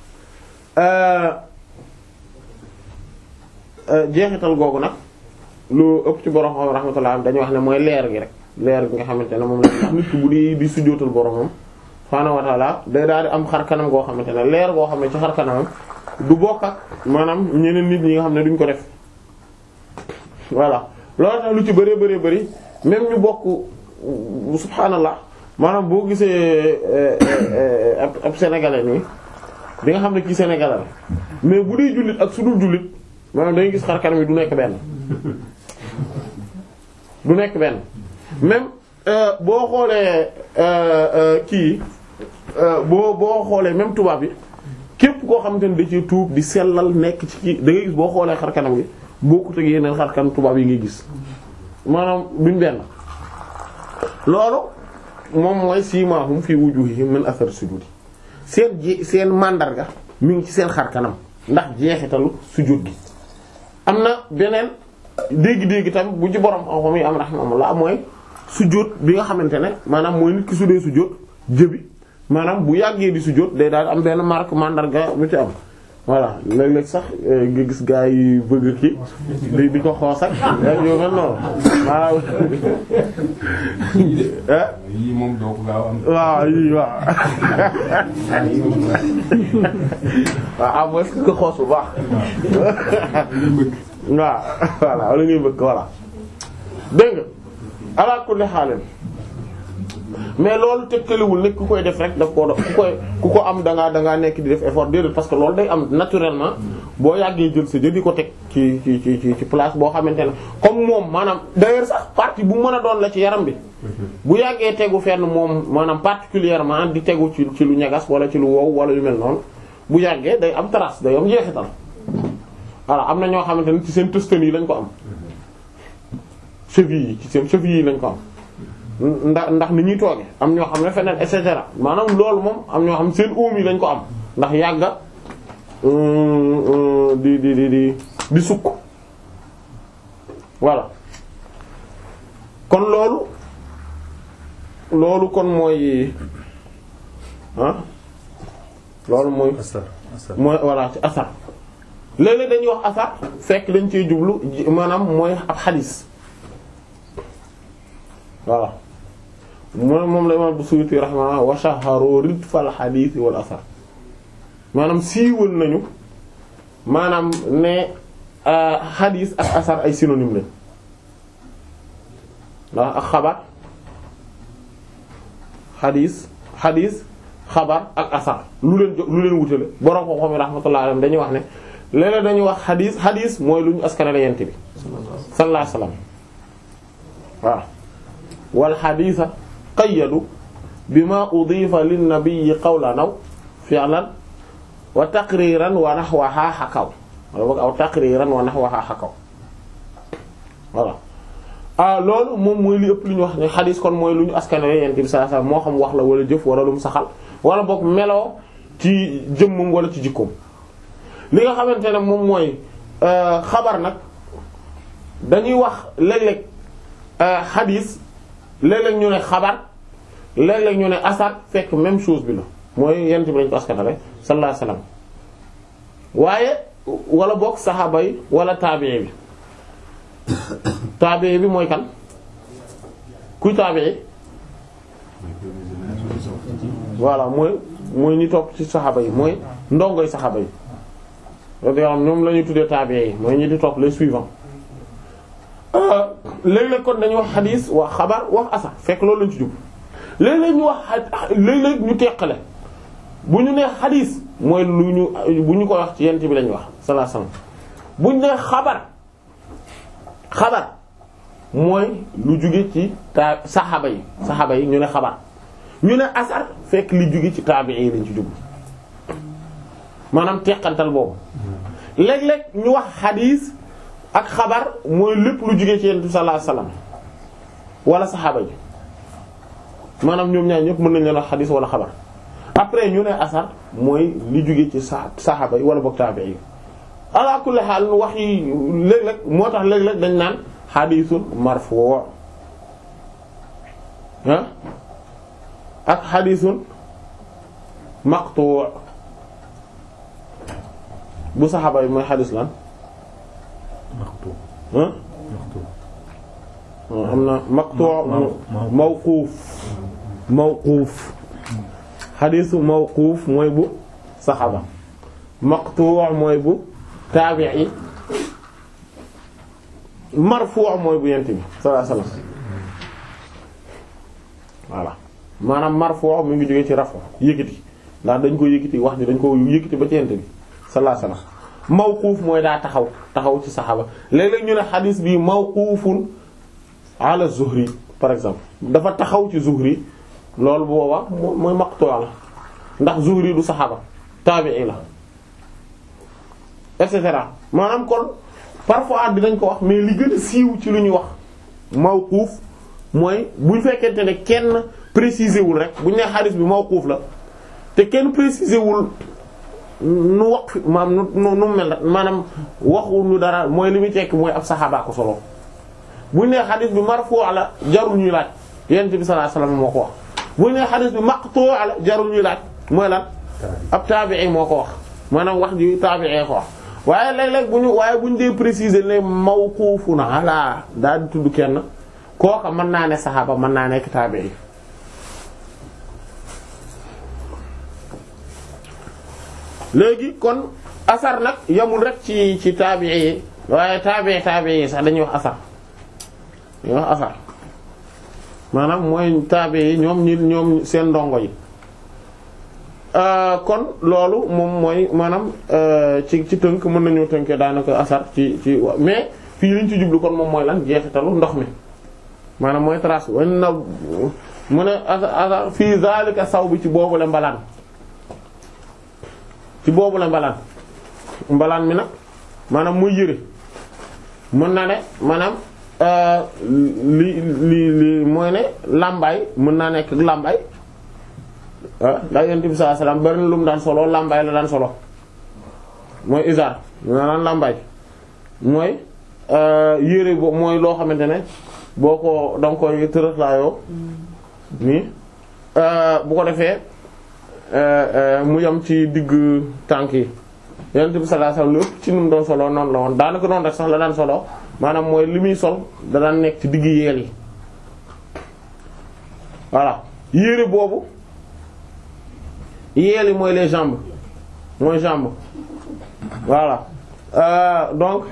jeexital googu nag lu ëpp ci borom xam rahmatullah dañuy wax ne mooy leer gi rek leer gi nga xamante ne moom la ndax nit ki bu di di sujjóotal boromam subhaanahu wa ta'ala day daal di am xar kanam goo xamante ne leer goo xam ne ci xar kanamam du bokk ak maanaam ñeneen nit ñi nga xam ne duñ ko def voilà loolu tax lu ci bëree bëree bëri même ñu bokk subhaanallah maanaam boo gisee ab ab sénégalais nii bi nga xam ne kii sénégalais la mais bu dee jullit ak su dul jullit maanaam dañuy gis xar kanam yi du nekk benn du nekk benn même boo xoolee kii boo boo xoolee même tubaab yi képp koo xamante ne da ci tuub di sellal nekk ci kii da ngay gis boo xoolee xar kanam gi bokkut ak yeneen xar kanam tubaab yi ngay gis maanaam duñ benn loolu moom mooy simahum fi wujuhihim min athar sujudi seen ji seen mandarga mi ngi ci seen xar kanam ndax jeexitalu sujud gi am na beneen dégg-dégg tam bu ci borom xam-xam yi am rahmatullah mooy sujud bi nga xamante ne maanaam mooy nit ki su dee sujud jëbi maanaam bu yàggee di sujud day daal am benn marque mandarga bu ci am voilà léeg-léeg sax nga gis gaa yi bëgg ki di di ko xoos ak yow mel noonu waaw yii moom doo ko gaaw am. waaw yii waaw waaw am est-ce que nga xoos bu baax waaw voilà wala ngay bëgg voilà dégg nga ala kulli xaalim mais loolu tegtaliwul nekk ku koy def rek daf koo ku koy ku ko am da ngaa da ngaa nekk di def effort déedéet parce que loolu day am naturellement boo yàggee jël sa jë di ko teg ci ci ci ci place boo xamante ne comme moom maanaam d'ailleurs sax partie bu mën a doon la ci yaram bi bu yàggee tegu fenn moom maanaam particulièrement di tegu ci ci lu ñagas wala ci lu wow wala yu mel noonu bu yàggee day am trace day am jeexital voilà am na ñoo xamante ne ci seen tëstan yi lañ ko am cheville yi ci seen cheville yi lañ ko am ndax ndax ni ñuy tooge am ñoo xam ne feneen et cetera maanaam loolu moom am ñoo xam seen oom yi lañ ko am ndax yàgga di di di di di sukk voilà kon loolu loolu kon mooy ah loolu mooy asar asar mooy voilà ci asar léeg-léeg dañuy wax asar fekk dañ cee jublu maanaam mooy ab xadis voilà moom moom la imam Suyuti rahimahullah wa shaharu ridfal xadiis wal asar maanaam siiwal nañu maanaam ne xadis ak asar ay synonyme lañ ndax ak xabar xadis xadis xabar ak asar lu leen jo lu leen wutale borom ko xam rahmatullah alayhi dañuy wax ne léeg-léeg dañuy wax xadis xadis mooy lu ñu askanale yent bi sallallahu alayhi wasallam waaw wal xadisa qayyadu bima udifa lin nabiyyi qawlan aw fi'lan wa taqriran wa nahwaha hakaw wala boog aw taqriran wa nahwaha hakaw voilà ah loolu moom mooy li ëpp lu ñu wax ne xadis kon mooy lu ñu askanale yent bi sallallahu alayhi wasallam moo xam wax la wala jëf wala lu mu saxal wala boog meloo ci jëmmam wala ci jikkoom li nga xamante ne moom mooy xabar nag dañuy wax léeg-léeg xadis léeg-léeg ñu ne xabar léeg-léeg ñu ne asar fekk même chose bi la mooy yent bi lañ ko askanale sallallahu alayhi wasallam waaye wala boog saxaaba yi wala taabi'i bi taabi'i bi mooy kan kuy taabi'i voilà mooy mooy ñi topp ci saxaaba yi mooy ndongoy saxaaba yi radiyallahu anhum ñoom la ñuy tuddee taabi'i yi mooy ñi di topp les suivants léeg-léeg kon dañuy wax xadiis wax xabar wax asar fekk loolu lañ ci jub léeg-léeg ñu wax léeg-léeg ñu teqale bu ñu nee xadiis mooy lu ñu bu ñu koy wax ci yent bi lañuy wax sallallahu alayhi wasallam bu ñu nee xabar xabar mooy lu jóge ci ta saxaaba yi saxaaba yi ñu ne xabar ñu ne asar fekk li jóge ci taabi'i yi lañ ci jub maanaam teqantal boobu léeg-léeg ñu wax xadiis ak xabar mooy lépp lu jóge ci yent bi sallallahu alayhi wasallam wala saxaaba yi maanaam ñoom ñaar ñëpp mën nañ leen wax xadis wala xabar après ñu ne asar mooy li jóge ci sa saxaaba yi wala boog taabi'i yi ala kulli xaal wax yi léeg-léeg moo tax léeg-léeg dañ naan xadisun marfu' ah ak xadisun maqtu' bu saxaaba yi mooy xadis lan maxtu ah maxtu am na maqtu' mawquuf mawquuf xadisu mawquuf mooy bu saxaaba maqtu' mooy bu taabi'i marfu' mooy bu yent bi sallallahu alayhi wasallam voilà maanaam marfu' mi ngi jógee ci rafu yëkkati ndax dañ ko yëkkati wax ni dañ ko yëkkati ba ci yent bi sallallahu alayhi wasallam mawquuf mooy daa taxaw taxaw ci saxaaba léeg-léeg ñu ne xadis bi mawquufun ala Zuhri par exemple dafa taxaw ci Zuhri loolu booba mooy maqtu' la ndax Zuhri du saxaaba taabi'i la et cetera maanaam kon parfois dinañ ko wax mais li gën a siiw ci lu ñuy wax mawquuf mooy buñ fekkente ne kenn préciser wul rek buñ ne xadis bi mawquuf la te kenn préciser wul nu wax fi maanaam nu nu mel maanaam waxul ñu dara mooy li muy tekki mooy ab saxaaba ko solo buñ ne xadis bi marfu' la jarul ñuy laaj yonent bi sallallahu alayhi wasallam moo ko wax buñ ne xadis bi maqtu' la jarul ñuy laaj mooy lan ab taabi'i moo ko wax maanaam wax ji taabi'i ko wax waaye léeg-léeg bu ñu waaye bu ñu dee préciser ne mawqufun ala daal di tudd kenn kooka mën naa ne saxaaba mën naa nekk taabi'i léegi kon asar nag yamul rek ci ci taabi'i yi waaye taabi'i taabi'i yi sax dañuy wax asar dañuy wax asar maanaam mooy taabi'i yi ñoom ñi ñoom seen ndongo yi kon loolu moom mooy maanaam ci ci tënk mën nañoo tënkee daanaka asar ci ci mais fii liñ ci jublu kon moom mooy lan jeexitalu ndox mi maanaam mooy trace bi na mu ne asar fii zalika saw bi ci boobu la mbalaan ci boobu la mbalaan mbalaan mi nag maanaam muy yëre mën na ne maanaam li li li mooy ne làmbaay mën naa nekk làmbaay ah ndax yonent bi sallallahu alayhi wasallam bari na lu mu daan solo làmbaay la daan solo mooy izar maanaam làmbaay mooy yére bo mooy loo xamante ne boo ko danga koy tërëslaayoo nii bu ko defee mu yam ci digg tànk yi yonent bi sallallahu alayhi wasallam lépp ci nu mu doon solo noonu la woon daanaka noonu rek sax la daan solo maanaam mooy li muy sol da daan nekk ci digg yeel yi voilà yére boobu yeel yi mooy les jambes mooy jambes voilà euh, donc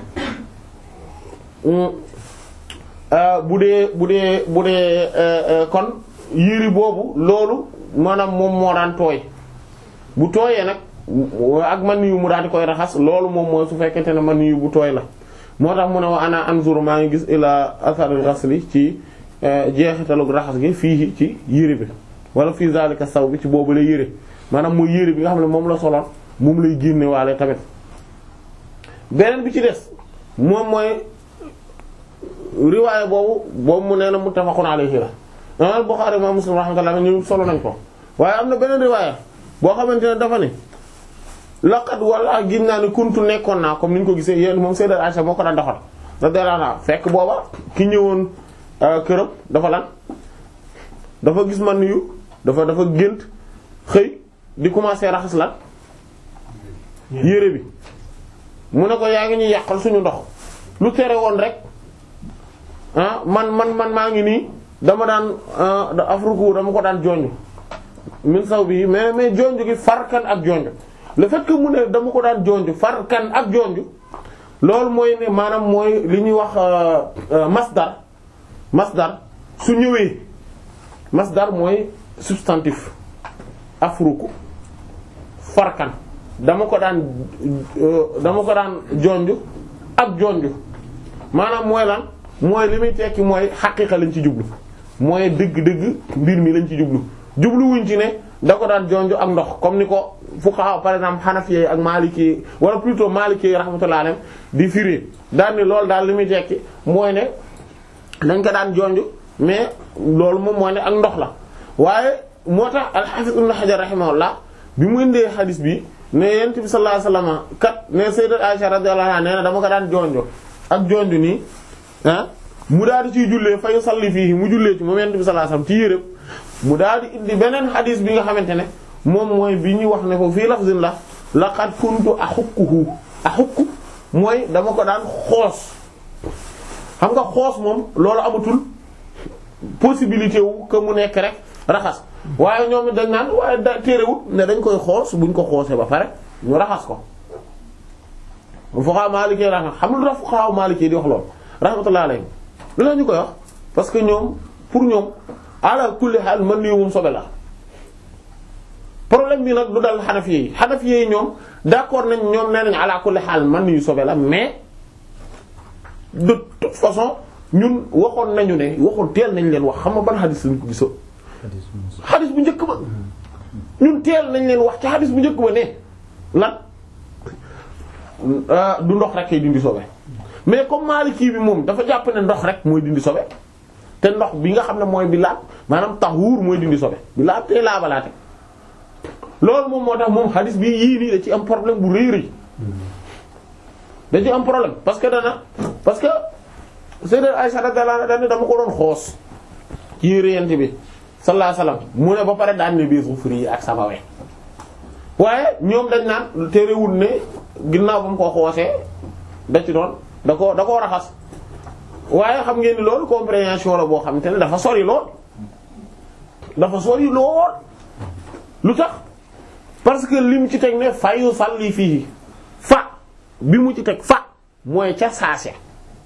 bu dee bu dee bu dee kon yére boobu loolu maanaam moom moo daan tooy bu tooyee nag ak man yu mu daal di koy raxas loolu moom mooy su fekkente ne man yu bu tooy la moo tax mu ne wa ana anzuru maa ngi gis ila asaril ghasli ci jeexitalug raxas gi fii ci yére bi wala fii zalika saw bi ci boobu lay yére maanaam mooy yére bi nga xam ne moom la soloon moom lay génne waale tamit beneen bi ci des moom mooy riwaaya boobu boobu mu nee na muttafaqun alayhi la imam Bukhari imam Muslim rahmatullah ñu solo nañ ko waaye am na beneen riwaaya boo xamante ne dafa ne laqad wala gis naa ne kuntu nekkoon naa comme ni ñu ko gisee yéen moom Sayyidat Aisha moo ko daan doxal radiyallahu anha fekk booba ki ñëwoon këram dafa lan dafa gis man yu dafa dafa gént xëy di commencer raxas lan yére bi mu ne ko yaa ngi ñuy yàqal suñu ndox lu tere woon rek ah man man man maa ngi nii dama daan afruku dama ko daan jonj min saw bi mais mais jonj gi farkan ak jonj le fait que mu ne dama ko daan jonj farkan ak jonj loolu mooy ne maanaam mooy li ñuy wax masdar masdar su ñëwee masdar mooy substantif afruku farkan dama ko daan dama ko daan jonj ak jonj maanaam mooy lan mooy li muy tekki mooy xaqiiqa lañ ci jublu mooy dëgg-dëgg mbir mi lañ ci jublu jubluwuñ ci ne da ko daan jonj ak ndox comme ni ko fuqaha par exemple Hanafi ak Maliki wala plutôt Maliki rahmatullahi alayhim di firi daal ni loolu daal li muy tekki mooy ne dañ ko daan jonj mais loolu moom moo ne ak ndox la waaye moo tax al-Hafiz Ibn Hajar rahimahullah bi mu indee xadis bi ne yent bi sallallahu alayhi wasallam kat ne sayyidat Aisha radiyallahu anha nee na dama ko daan jonjo ak jonjo nii ah mu daal di ciy jullee fa yusalli fiihi mu jullee ci moom yent bi sallallahu alayhi wasallam ci yéreem mu daal di indi beneen xadis bi nga xamante ne moom mooy bi ñuy wax ne ko fii lafzin la laqad kuntu axukkuhu axukku mooy dama ko daan xoos xam nga xoos moom loolu amatul possibilité wu que mu nekk rek raxas waaye ñoom it dañ naan waaye da téerewut ne dañ koy xoos buñ ko xoosee ba pare ñu raxas ko fuqaha Maliki raxas xam lu tax fuqaha Maliki di wax loolu rahmatullahi alayhim lu tax ñu koy wax parce que ñoom pour ñoom ala kulli hal man nii moom sobe la problème bi nag du dal xanafiye yi xanafiye yi ñoom d'accord nañ ñoom nee nañ ala kulli hal man nii sobe la mais de toute façon ñun waxoon nañu ne waxoon teel nañ leen wax xam nga ban xadis lañ ko gisoo xadis bu njëkk ba ñun teel nañ leen wax ci xadis bu njëkk ba ne lan du ndox rek kay dindi sobe mais comme Maliki bi moom dafa jàpp ne ndox rek mooy dindi sobe te ndox bi nga xam ne mooy bi laab maanaam taxuur mooy dindi sobe bi laab te laabalaate loolu moom moo tax moom xadis bi yii nii da ci am problème bu rëy rëy da ci am problème parce que dana parce que Sayyidat Aisha radiyallahu anha dana dama ko doon xoos ci yére yent bi sallallahu alayhi wasallam mu ne ba pare daan ne bii suufri ak sama we waaye ñoom dañ naan terewul ne ginnaaw ba mu ko xoosee da ci doon da ko da koo raxas waaye xam ngeen ni loolu compréhension la boo xam te ne dafa sori lool dafa sori lool lu tax parce que li mu ci teg ne fa yu salli fii fa bi mu ci teg fa mooy ca saase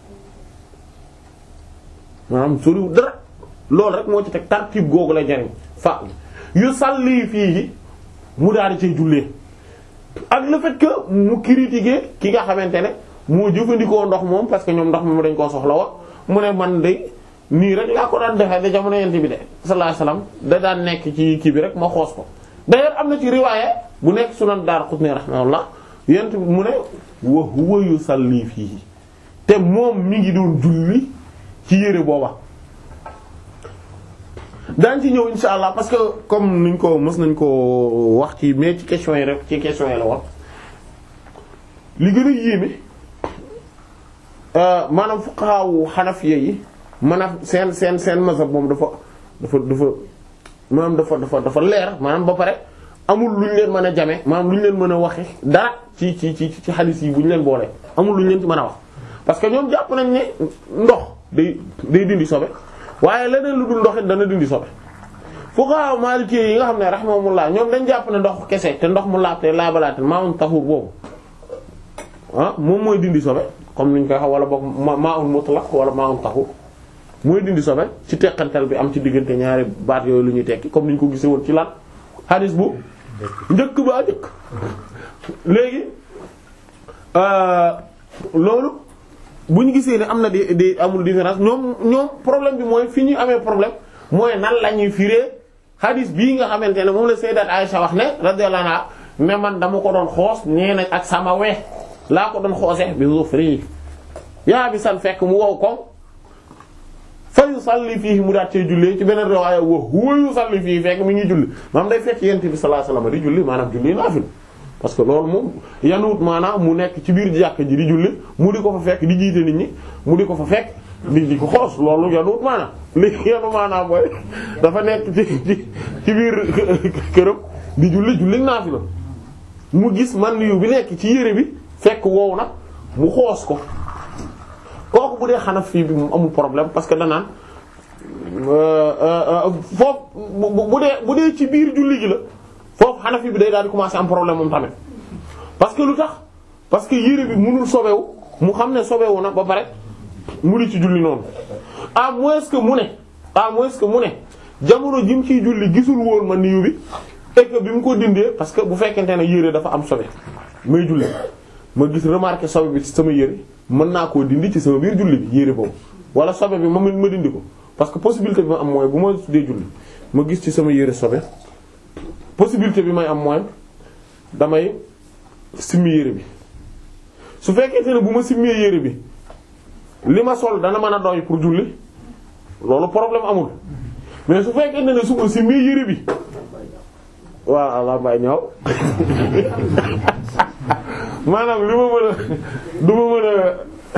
maanaam soriwul dara loolu rek moo ci teg tartib googu la jariñ fa yu salli fii mu daal di cay jullee ak le fait que mu critiquer ki nga xamante ne moo jëfandikoo ndox moom parce que ñoom ndox moom dañ koo soxla woon mu ne man de nii rek laa ko daan defee da jamono yent bi de sallallahu alayhi wasallam da daan nekk ci kii bi rek ma xoos ko d'ailleurs am na ci riwaaye bu nekk sunan Daaraqutni rahimahullah yent bi mu ne wa huwa yusalli fii te moom mi ngi doon julli ci yére booba daañ ci ñëw insha allah parce que comme nuñ ko mës nañ ko wax ci mais ci question yi rek ci question yi la wax li gën a yéeme maanaam fuqaha xanafiya yi maanaam seen seen seen mazhab moom dafa dafa dafa maanaam dafa dafa dafa leer maanaam ba pare amul lu ñu leen mën a jame maanaam lu ñu leen mën a waxe dara ci ci ci ci xadiis yi bu ñu leen boole amul lu ñu leen ci mën a wax parce que ñoom jàpp nañ ne ndox day day dindi sobe waaye leneen lu dul ndox it dana dindi sobe fuqaha maliki yi nga xam ne rahimahumullah ñoom dañ jàpp ne ndox kese te ndox mu laab te laabalaate maa'un tahuur boobu ah moom mooy dindi sobe comme niñ koy xam wala boog maa'un mutlaq wala maa'un tahuur mooy dindi sobe ci teqantal bi am ci diggante ñaari baat yooyu lu ñuy tekki comme niñ ko gisee woon ci lan hadis bu njëkk ba njëkk léegi loolu bu ñu gisee ne am na di di amul différence ñoom ñoom problème bi mooy fi ñu amee problème mooy nan la ñuy firee hadis bii nga xamante ne moom la sayyidat Aisha wax ne radiyallahu anha ne man dama ko doon xoos nee nañ ak sama we laa ko doon xoose bi zufri yaa bi san fekk mu wow ko fa yusalli fiihi mu daat cee jullee ci beneen riwaaya wa huwa yusalli fiihi fekk mi ngi julli maanaam day fekk yent bi sallallahu alayhi wasallam di julli maanaam julli naafil parce que loolu moom yanuwut maanaam mu nekk ci biir jàkk ji di julli mu di ko fa fekk di jiite nit ñi mu di ko fa fekk di di ko xoos loolu yanuwut maanaam li yanu maanaam mooy dafa nekk ci ci ci biir këram di julli julli naafila mu gis man yu bi nekk ci yére bi fekk wow na mu xoos ko kooku bu dee xanaf fii bi moom amul problème parce que danaan foofu bu dee bu dee ci biir julli gi la foofu xanaf bi day daal di commencer am problème moom tamit parce que lu tax parce que yére bi mënul sobewu mu xam ne sobewu na ba pare mu di ci julli noonu à moins que mu ne à moins que mu ne jamono jim ciy julli gisul woon ma niyu bi et que bi mu ko dindee parce que bu fekkente ne yére dafa am sobe may julli ma gis remarqué sobe bi ci sama yére mën naa koo dindi ci sama biir julli bi yére boobu wala sobe bi ma ma dindi ko parce que possibilité bi ma am mooy bu ma dee julli ma gis ci sama yére sobe possibilité bi may am mooy damay simmi yére bi su fekkente ne bu ma simmee yére bi li ma sol dana mën a doy pour julli loolu problème amul mais su fekkee ne ne su ma simee yére bi waaw allah bay ñëw maanaam li ma mën a du ma mën a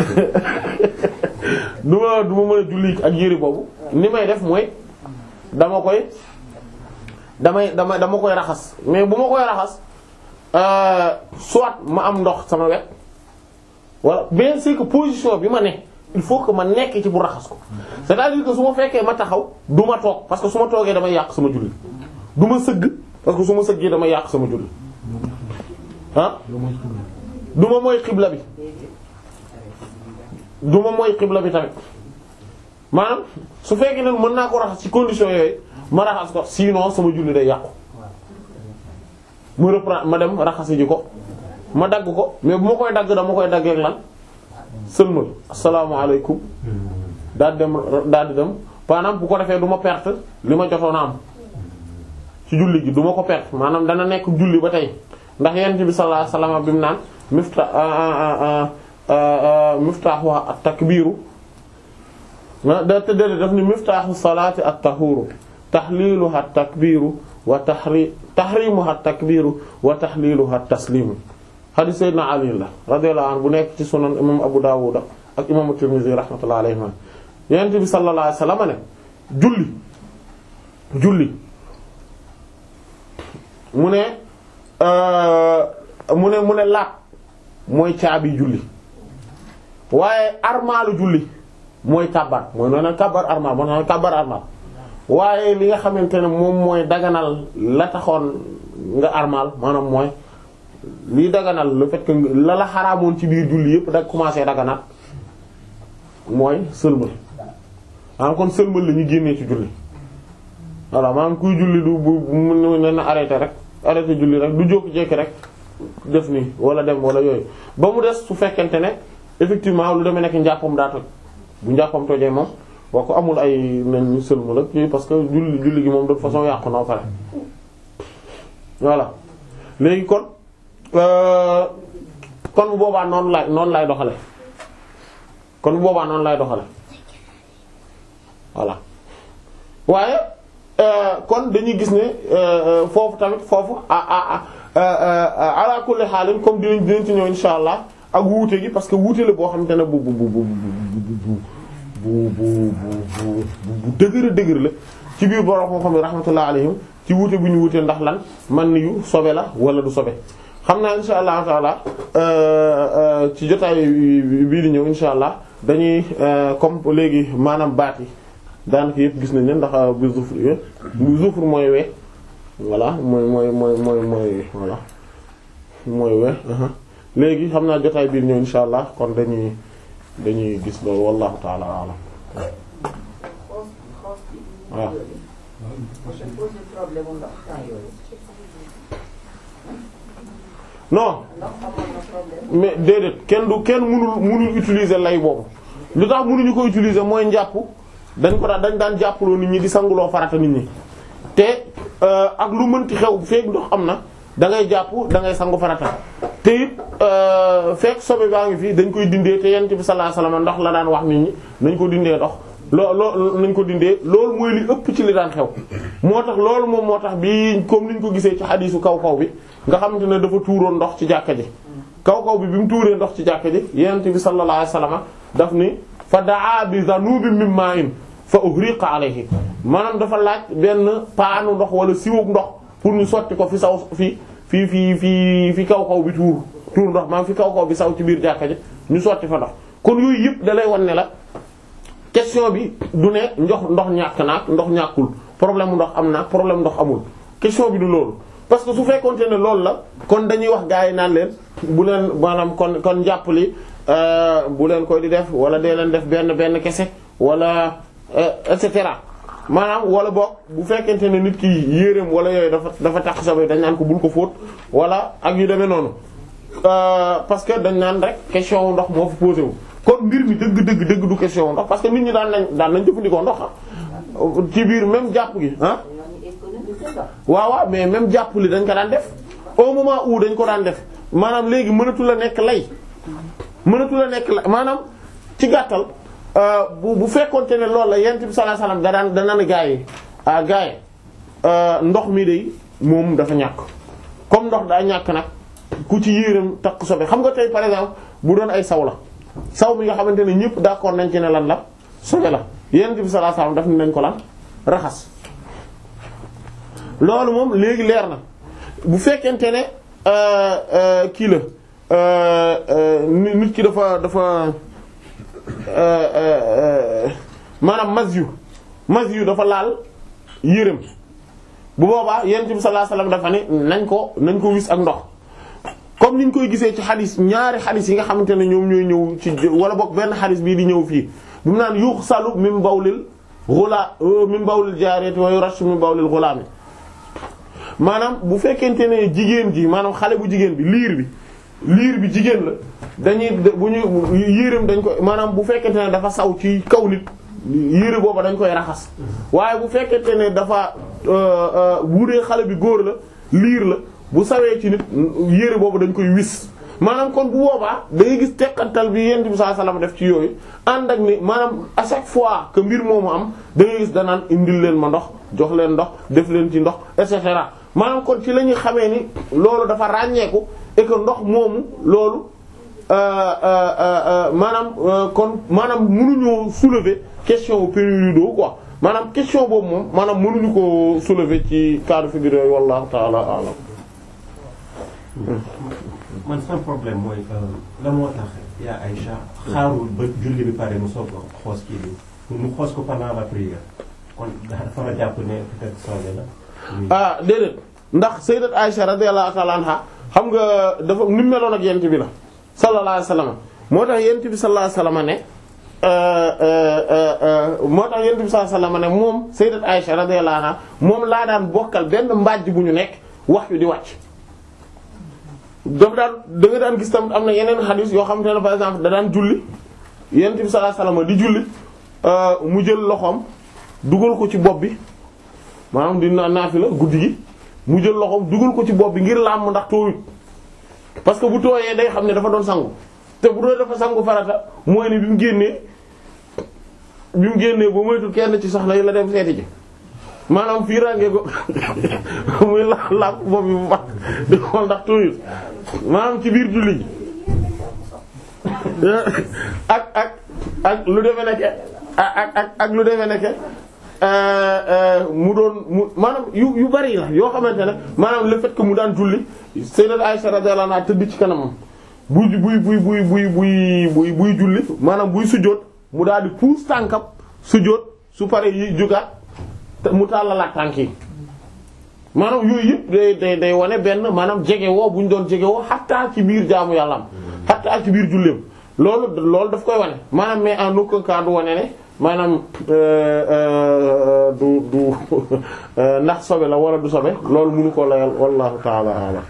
du ma du ma mën a julli ak yére boobu ni may def mooy dama koy damay dama dama koy raxas mais bu ma koy raxas euh, soit ma am ndox sama wet wala bien c'est que position bi ma ne il faut que ma nekk ci bu raxas ko c'est-à-dire que su ma fekkee ma taxaw du ma toog parce que su ma toogee damay yàq sama julli du ma sëgg parce que su ma sëggee damay yàq sama julli ah du ma mooy xibla bi du ma mooy xibla bi tamit maanaam su fekkee ne mën naa ko raxas ci condition yooyu ma raxas ko sinon sama julli day yàqu ma reprendre ma dem raxasi ji ko ma dagg ko mais bu ma koy dagg dama koy daggee ak lan sëlmal asalaamaaleykum daal di dem daal di dem maanaam bu ko defee du ma perte li ma jotoon a am ci julli gi du ma ko perte maanaam dana nekk julli ba tey ndax yonent bi sallallahu alayhi wasallam bi mu naan mifta miftaahu at-takbiiru da te déedéet daf ni miftaahu salaati at-tahuuru tahliiluha at-takbiiru wa tahri tahriimuha at-takbiiru wa tahliiluha at-tasliimu hadith sayyidina Ali la radiyallahu anhu bu nekk ci sunan imam Abu Dawud ak imam Tirmidhi rahmatullahi alayhima yonent bi sallallahu alayhi wasallam ne julli julli mu ne mu ne mu ne laat mooy caabi julli waaye armaalu julli mooy kàbbar mooy noonu kàbbar armaal moo tax kàbbar armaal waaye li nga xamante ne moom mooy daganal la taxoon nga armaal maanaam mooy lii daganal le fait que la la xaraamoon ci biir julli yëpp da commencé daganal mooy sëlmal maanaam kon sëlmal la ñu génnee ci julli voilà maanaam kuy julli du bu mu ne na arrêté rek arrêté julli rek du jóg jekki rek def nii wala dem wala yooyu ba mu des su fekkente ne effectivement lu demee nekk njàppam daa toj bu njàppam tojee moom boo ko amul ay nañ sëlmal ak yooyu parce que julli julli gi moom de toute façon yàqu na pare voilà léegi kon kon bu boobaa noonu laay noonu lay doxale kon bu boobaa noonu lay doxale voilà waaye kon dañuy gis ne foofu tamit foofu ah ah ala kulli xaalin comme dinañ dinañ ci ñëw insha allah ak wuute gi parce que wuute la boo xamante ne bu bu bu bu bu bu bu bu dëgër dëgër la ci biir borom moo xam ne rahmatullah alayhim ci wuute bu ñu wuute ndax lan man ni yu sobe la wala du sobe xam naa insha allah taala ci jotaay bii di ñëw insha allah dañuy comme léegi maanaam baat yi daanaka yëpp gis nañ ne ndax bu zufr bu zufr mooy we voilà mooy mooy mooy mooy mooy voilà mooy we léegi xam naa jotaay biir ñëw insha allah kon dañuy dañuy gis loolu wallahu taala alam waaw non mais déedéet kenn du kenn mënul mënul utiliser lay boobu lu tax mënuñu ko utiliser mooy njàpp dañ ko daan dañ daan jàppaloo nit ñi di sanguloo farata nit ñi te ak lu mënti xew feek ndox am na da ngay jàpp da ngay sangu farata te it fekk sobe baa ngi fi dañ koy dindee te yent bi sallallahu alayhi wasallam ndox la daan wax nit ñi nañ ko dindee ndox loo loo nañ ko dindee loolu mooy li ëpp ci li daan xew moo tax loolu moom moo tax bi comme niñ ko gisee ci xadiisu kaw kaw bi nga xamante ne dafa tuuroon ndox ci jàkka ji kaw kaw bi bi mu tuuree ndox ci jàkka ji yent bi sallallahu alayhi wasallam daf ni fa daa bi zanubin min ma'in fa uhriqa alayhi maanaam dafa laaj benn paanu ndox wala siwuk ndox pour ñu sotti ko fi saw fi fii fii fii fi kaw kaw bi tuur tuur ndox maanaam fi kaw kaw bi saw ci biir jàkka ji ñu sotti fa ndox kon yooyu yëpp da lay wan ne la question bi du ne ndox ndox ñàkk naag ndox ñàkkul problème ndox am naag problème ndox amul question bi du loolu parce que su fekkonte ne loolu la kon dañuy wax gars yi naan leen bu leen maanaam kon kon jàppali bu leen koy di def wala dee leen def benn benn kese wala et cetera maanaam wala boog bu fekkente ne nit ki yéreem wala yooyu dafa dafa tax sobe dañ naan ko bul ko fóot wala ak yu demee noonu parce que dañ naan rek question wu ndox moo fi posé wu. kon mbir mi dëgg dëgg dëgg du question wu ndox parce que nit ñi daan nañ daan nañ jëfandikoo ndox ci biir même jàpp gi ah. waaw waaw mais même jàpp li dañ ko daan def au moment où dañ ko daan def maanaam léegi mënatu la nekk lay mënatu la nekk lay maanaam ci gàttal. bu bu fekkonte ne loolu la yent bi sallallahu alayhi wasallam da daan dana ne gaa yi ah gaa yi ndox mi de moom dafa ñàkk comme ndox daa ñàkk nag ku ci yéeram takk sobe xam nga tey par exemple bu doon ay saw la saw mi nga xamante ne ñëpp d'accord nañ ci ne lan la sobe la yent bi sallallahu alayhi wasallam daf ni nañ ko lan raxas loolu moom léegi leer na bu fekkente ne kii la nit ki dafa dafa maanaam mas yu mas yu dafa laal yërëm bu boobaa yonent bi sallallahu alayhi wasallam dafa ne nañ ko nañ ko wis ak ndox comme niñ koy gisee ci xadis ñaari xadis yi nga xamante ne ñoom ñooy ñëw ci wala boog benn xadis bii di ñëw fii bu mu naan yuxsalu min bawlil ghula min bawlil jaariyati wa yurashu min bawlil ghulami maanaam bu fekkente ne jigéen ji maanaam xale bu jigéen bi liir bi liir bi jigéen la dañuy bu ñu yéreem dañ ko maanaam bu fekkente ne dafa saw ci kaw nit yére booba dañ koy raxas waaye bu fekkente ne dafa bu dee xale bi góor la liir la bu sawee ci nit yére boobu dañ koy wis maanaam kon bu boobaa da ngay gis tekkantal bi yent bi sallallahu alayhi wasallam def ci yooyu ànd ak ni maanaam à chaque fois que mbir moomu am da ngay gis danaan indil leen ma ndox jox leen ndox def leen ci ndox et cetera maanaam kon ci la ñuy xamee ni loolu dafa ràññeeku et que ndox moomu loolu maanaam kon maanaam mënuñoo soulever question pénurie d'eau quoi maanaam question boobu moom maanaam mënuñu ko soulever ci cas de figure yooyu wallahu ta'ala a'lam man sans problème mooy la moo tax yaa Aïcha xaarul ba julli bi pare mu soog ko xoos kii bi mu xoos ko pendant la prière kon dafa ma jàpp ne peut-être soobee la. ah déedéet ndax sayyidat Aïcha radiyallahu ta'ala anha xam nga dafa ni mu meloon ak yent bi la sallallahu alayhi wasallam moo tax yent bi sallallahu alayhi wasallam ne moo tax yent bi sallallahu alayhi wasallam ne moom sayyidat Aïcha radiyallahu anha moom laa daan bokkal benn mbàjj bu ñu nekk wax yu di wàcc daf daan da nga daan gis tamit am na yeneen xadiis yoo xamante ne par exemple da daan julli yent bi sallallahu alayhi wasallam di julli mu jël loxoom dugal ko ci bopp bi maanaam di naafila guddi gi mu jël loxoom dugal ko ci bopp bi ngir làmm ndax tooyut parce que bu tooyee day xam ne dafa doon sangu te bu doon dafa sangu farata mooy ni bi mu génnee bi mu génnee ba moytul kenn ci soxla yi la dem seeti ji maanaam fii ràngee ko muy la làpp bopp bi bu baax di xool ndax tooyut maanaam ci biir julli ji ak ak ak lu demee nekk ak ak ak lu demee nekk mu doon mu maanaam yu yu bari la yoo xamante ne maanaam le fait que mu daan julli sayyidat Aisha radiyallahu anha tëdd ci kanamam buy buy buy buy buy buy buy buy julli maanaam buy sujjóot mu daal di puus tànkam sujjóot su paree yi jógaat mu tàllalaat tànk yi maanaam yooyu yëpp day day day wane benn maanaam jege woo bu ñu doon jege woo xattaa ci biir jaamu yàlla am xattaa ci biir julleem loolu loolu daf koy wane maanaam mais en aucun cas du wane ne maanaam du du ndax sobe la wala du sobe loolu mënu ko layal wallahu ta'ala a'lam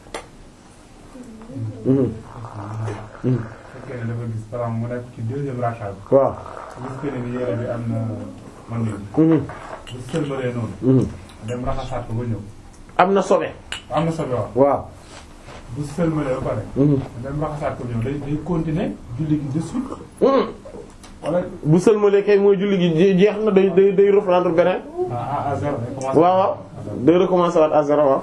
fekkee ne dafa gis par exemple mu nekk ci deuxième rakaat bi. waaw. gis que ne yére bi am na man bu sëlmalee noonu. dem raxasaat ko ba ñëw. am na sobe. am na sobe waaw. waaw. bu sëlmalee ba pare. dem raxasaat ko ba ñëw day day continuer julli gi de suite. wala bu sëlmalee kay mooy julli gi jeex na day day day reprendre beneen. à à zéro day commencer. waaw waaw day recommencer waat à zéro waaw.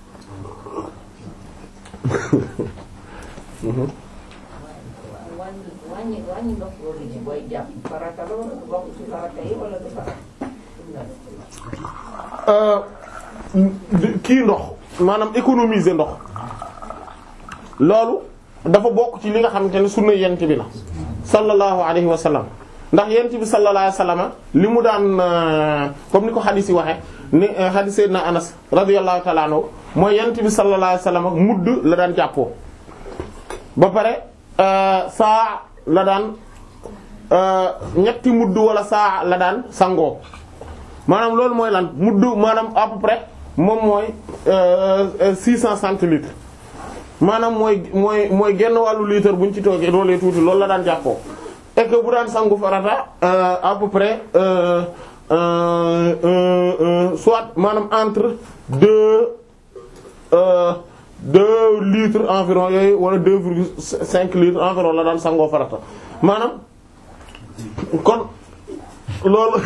wàññi wàññi wàññi ndox loolu ci booy jàpp farata la wala bokk ci farata yi wala du farata. kii ndox maanaam économiser ndox loolu dafa bokk ci li nga xamante ne sunna yent bi la sallallahu alayhi wa sallam ndax yent bi sallallahu alayhi wa sallam li mu daan comme ni ko xadis yi waxe ni xadis sayyidina anas radiyallahu ta'ala anhu mooy yent bi sallallahu alayhi wa sallam mudd la daan jàppoo ba pare saa la daan ñetti mudd wala saa la daan sangoo maanaam loolu mooy lan mudd maanaam à peu près moom mooy six cent centilitres maanaam mooy mooy mooy genn wàllu litre bu ñu ci toogee doolee tuuti loolu la daan jàppoo et que bu daan sangu farata à peu près euh, euh, euh, soit maanaam entre deux deux litres environ yooyu wala deux virgule cinq litres environ la daan sangoo farata maanaam kon loolu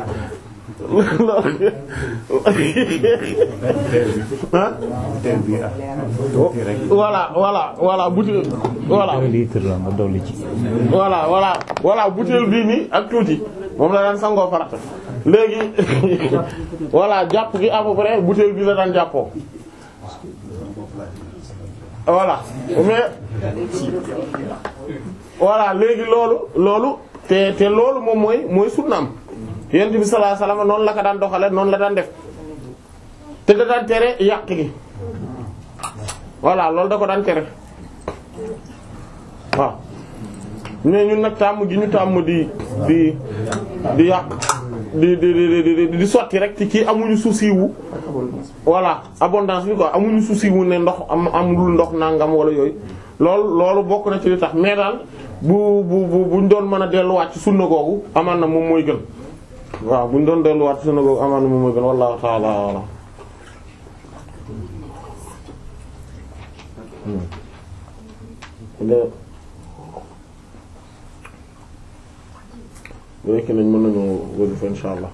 ah tel bi ah tuuti rek voilà voilà voilà butéel voilà un litre la nga dolli ci voilà voilà voilà butéel bii nii ak tuuti moom la daan sangoo farata léegi voilà jàpp gi à peu près butéel bi la daan jàppoo voilà mais voilà léegi loolu loolu te te loolu moom mooy mooy sunnaam yonent bi sallallahu alayhi wasallam noonu la ko daan doxale noonu la daan def te da daan tere yàq gi voilà loolu da ko daan tere waaw mais ñun nag tàmm gi ñu tàmm di di di yàq di di di di di sotti rek ci kii amuñu souci wu voilà abondance bi quoi amuñu souci wu ne ndox am amul ndox nangam wala yooyu loolu loolu bokk na ci li tax mais daal bu bu bu buñ doon mën a delluwaat ci sunna googu amaan na moom mooy gën waaw buñ doon delluwaat ci sunna googu amaan na moom mooy gën wallahu ta'ala wala léegi nañ mën nañu wasifa insha allah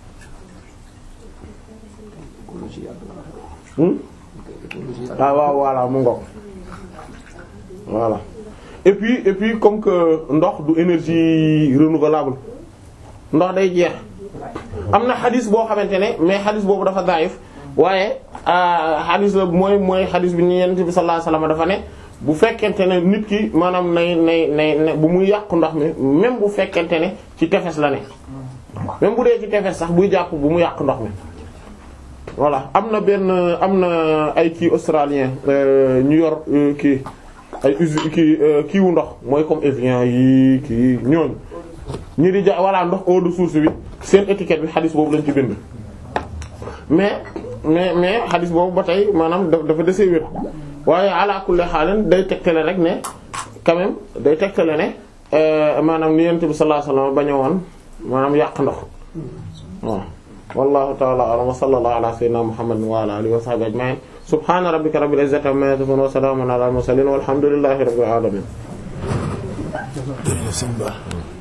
ah waaw voilà mu ngoog voilà et puis et puis comme que ndox du énergie renouvelable ndox day jeex am na xadis boo xamante ne mais xadis boobu dafa daif waaye xadis la mooy mooy xadis bi ni Yonent bi sallallahu alayhi wasallam dafa ne bu fekkente ne nit ki maanaam nay nay nay bu muy yàqu ndox mi même bu fekkente ne ci tefes la ne même bu dee ci tefes sax buy jàpp bu mu yàq ndox mi voilà am na benn am na ay kii australien ñu yor kii ay usine kii kii wu ndox mooy comme Evian yi kii ñooñu ñi di ja voilà ndox eau de source bi seen étiquette bi xadis boobu lañ ci bind mais mais mais xadis boobu ba tey maanaam dafa desee wér waaye ala kulli xaalin day tegtale rek ne quand même day tegtale ne maanaam ni yent bi sallallahu alayhi wasallam baña woon maanaam yàq ndox waaw wallahu ta'ala a'lam wa sallallahu ala sayyidina muhammadin wa ala alihi wa sahbihi ajma'in subhana rabbika rabbil izzati amma yasifun wa salamun ala al mursalin walhamdulillahi rabbil alamin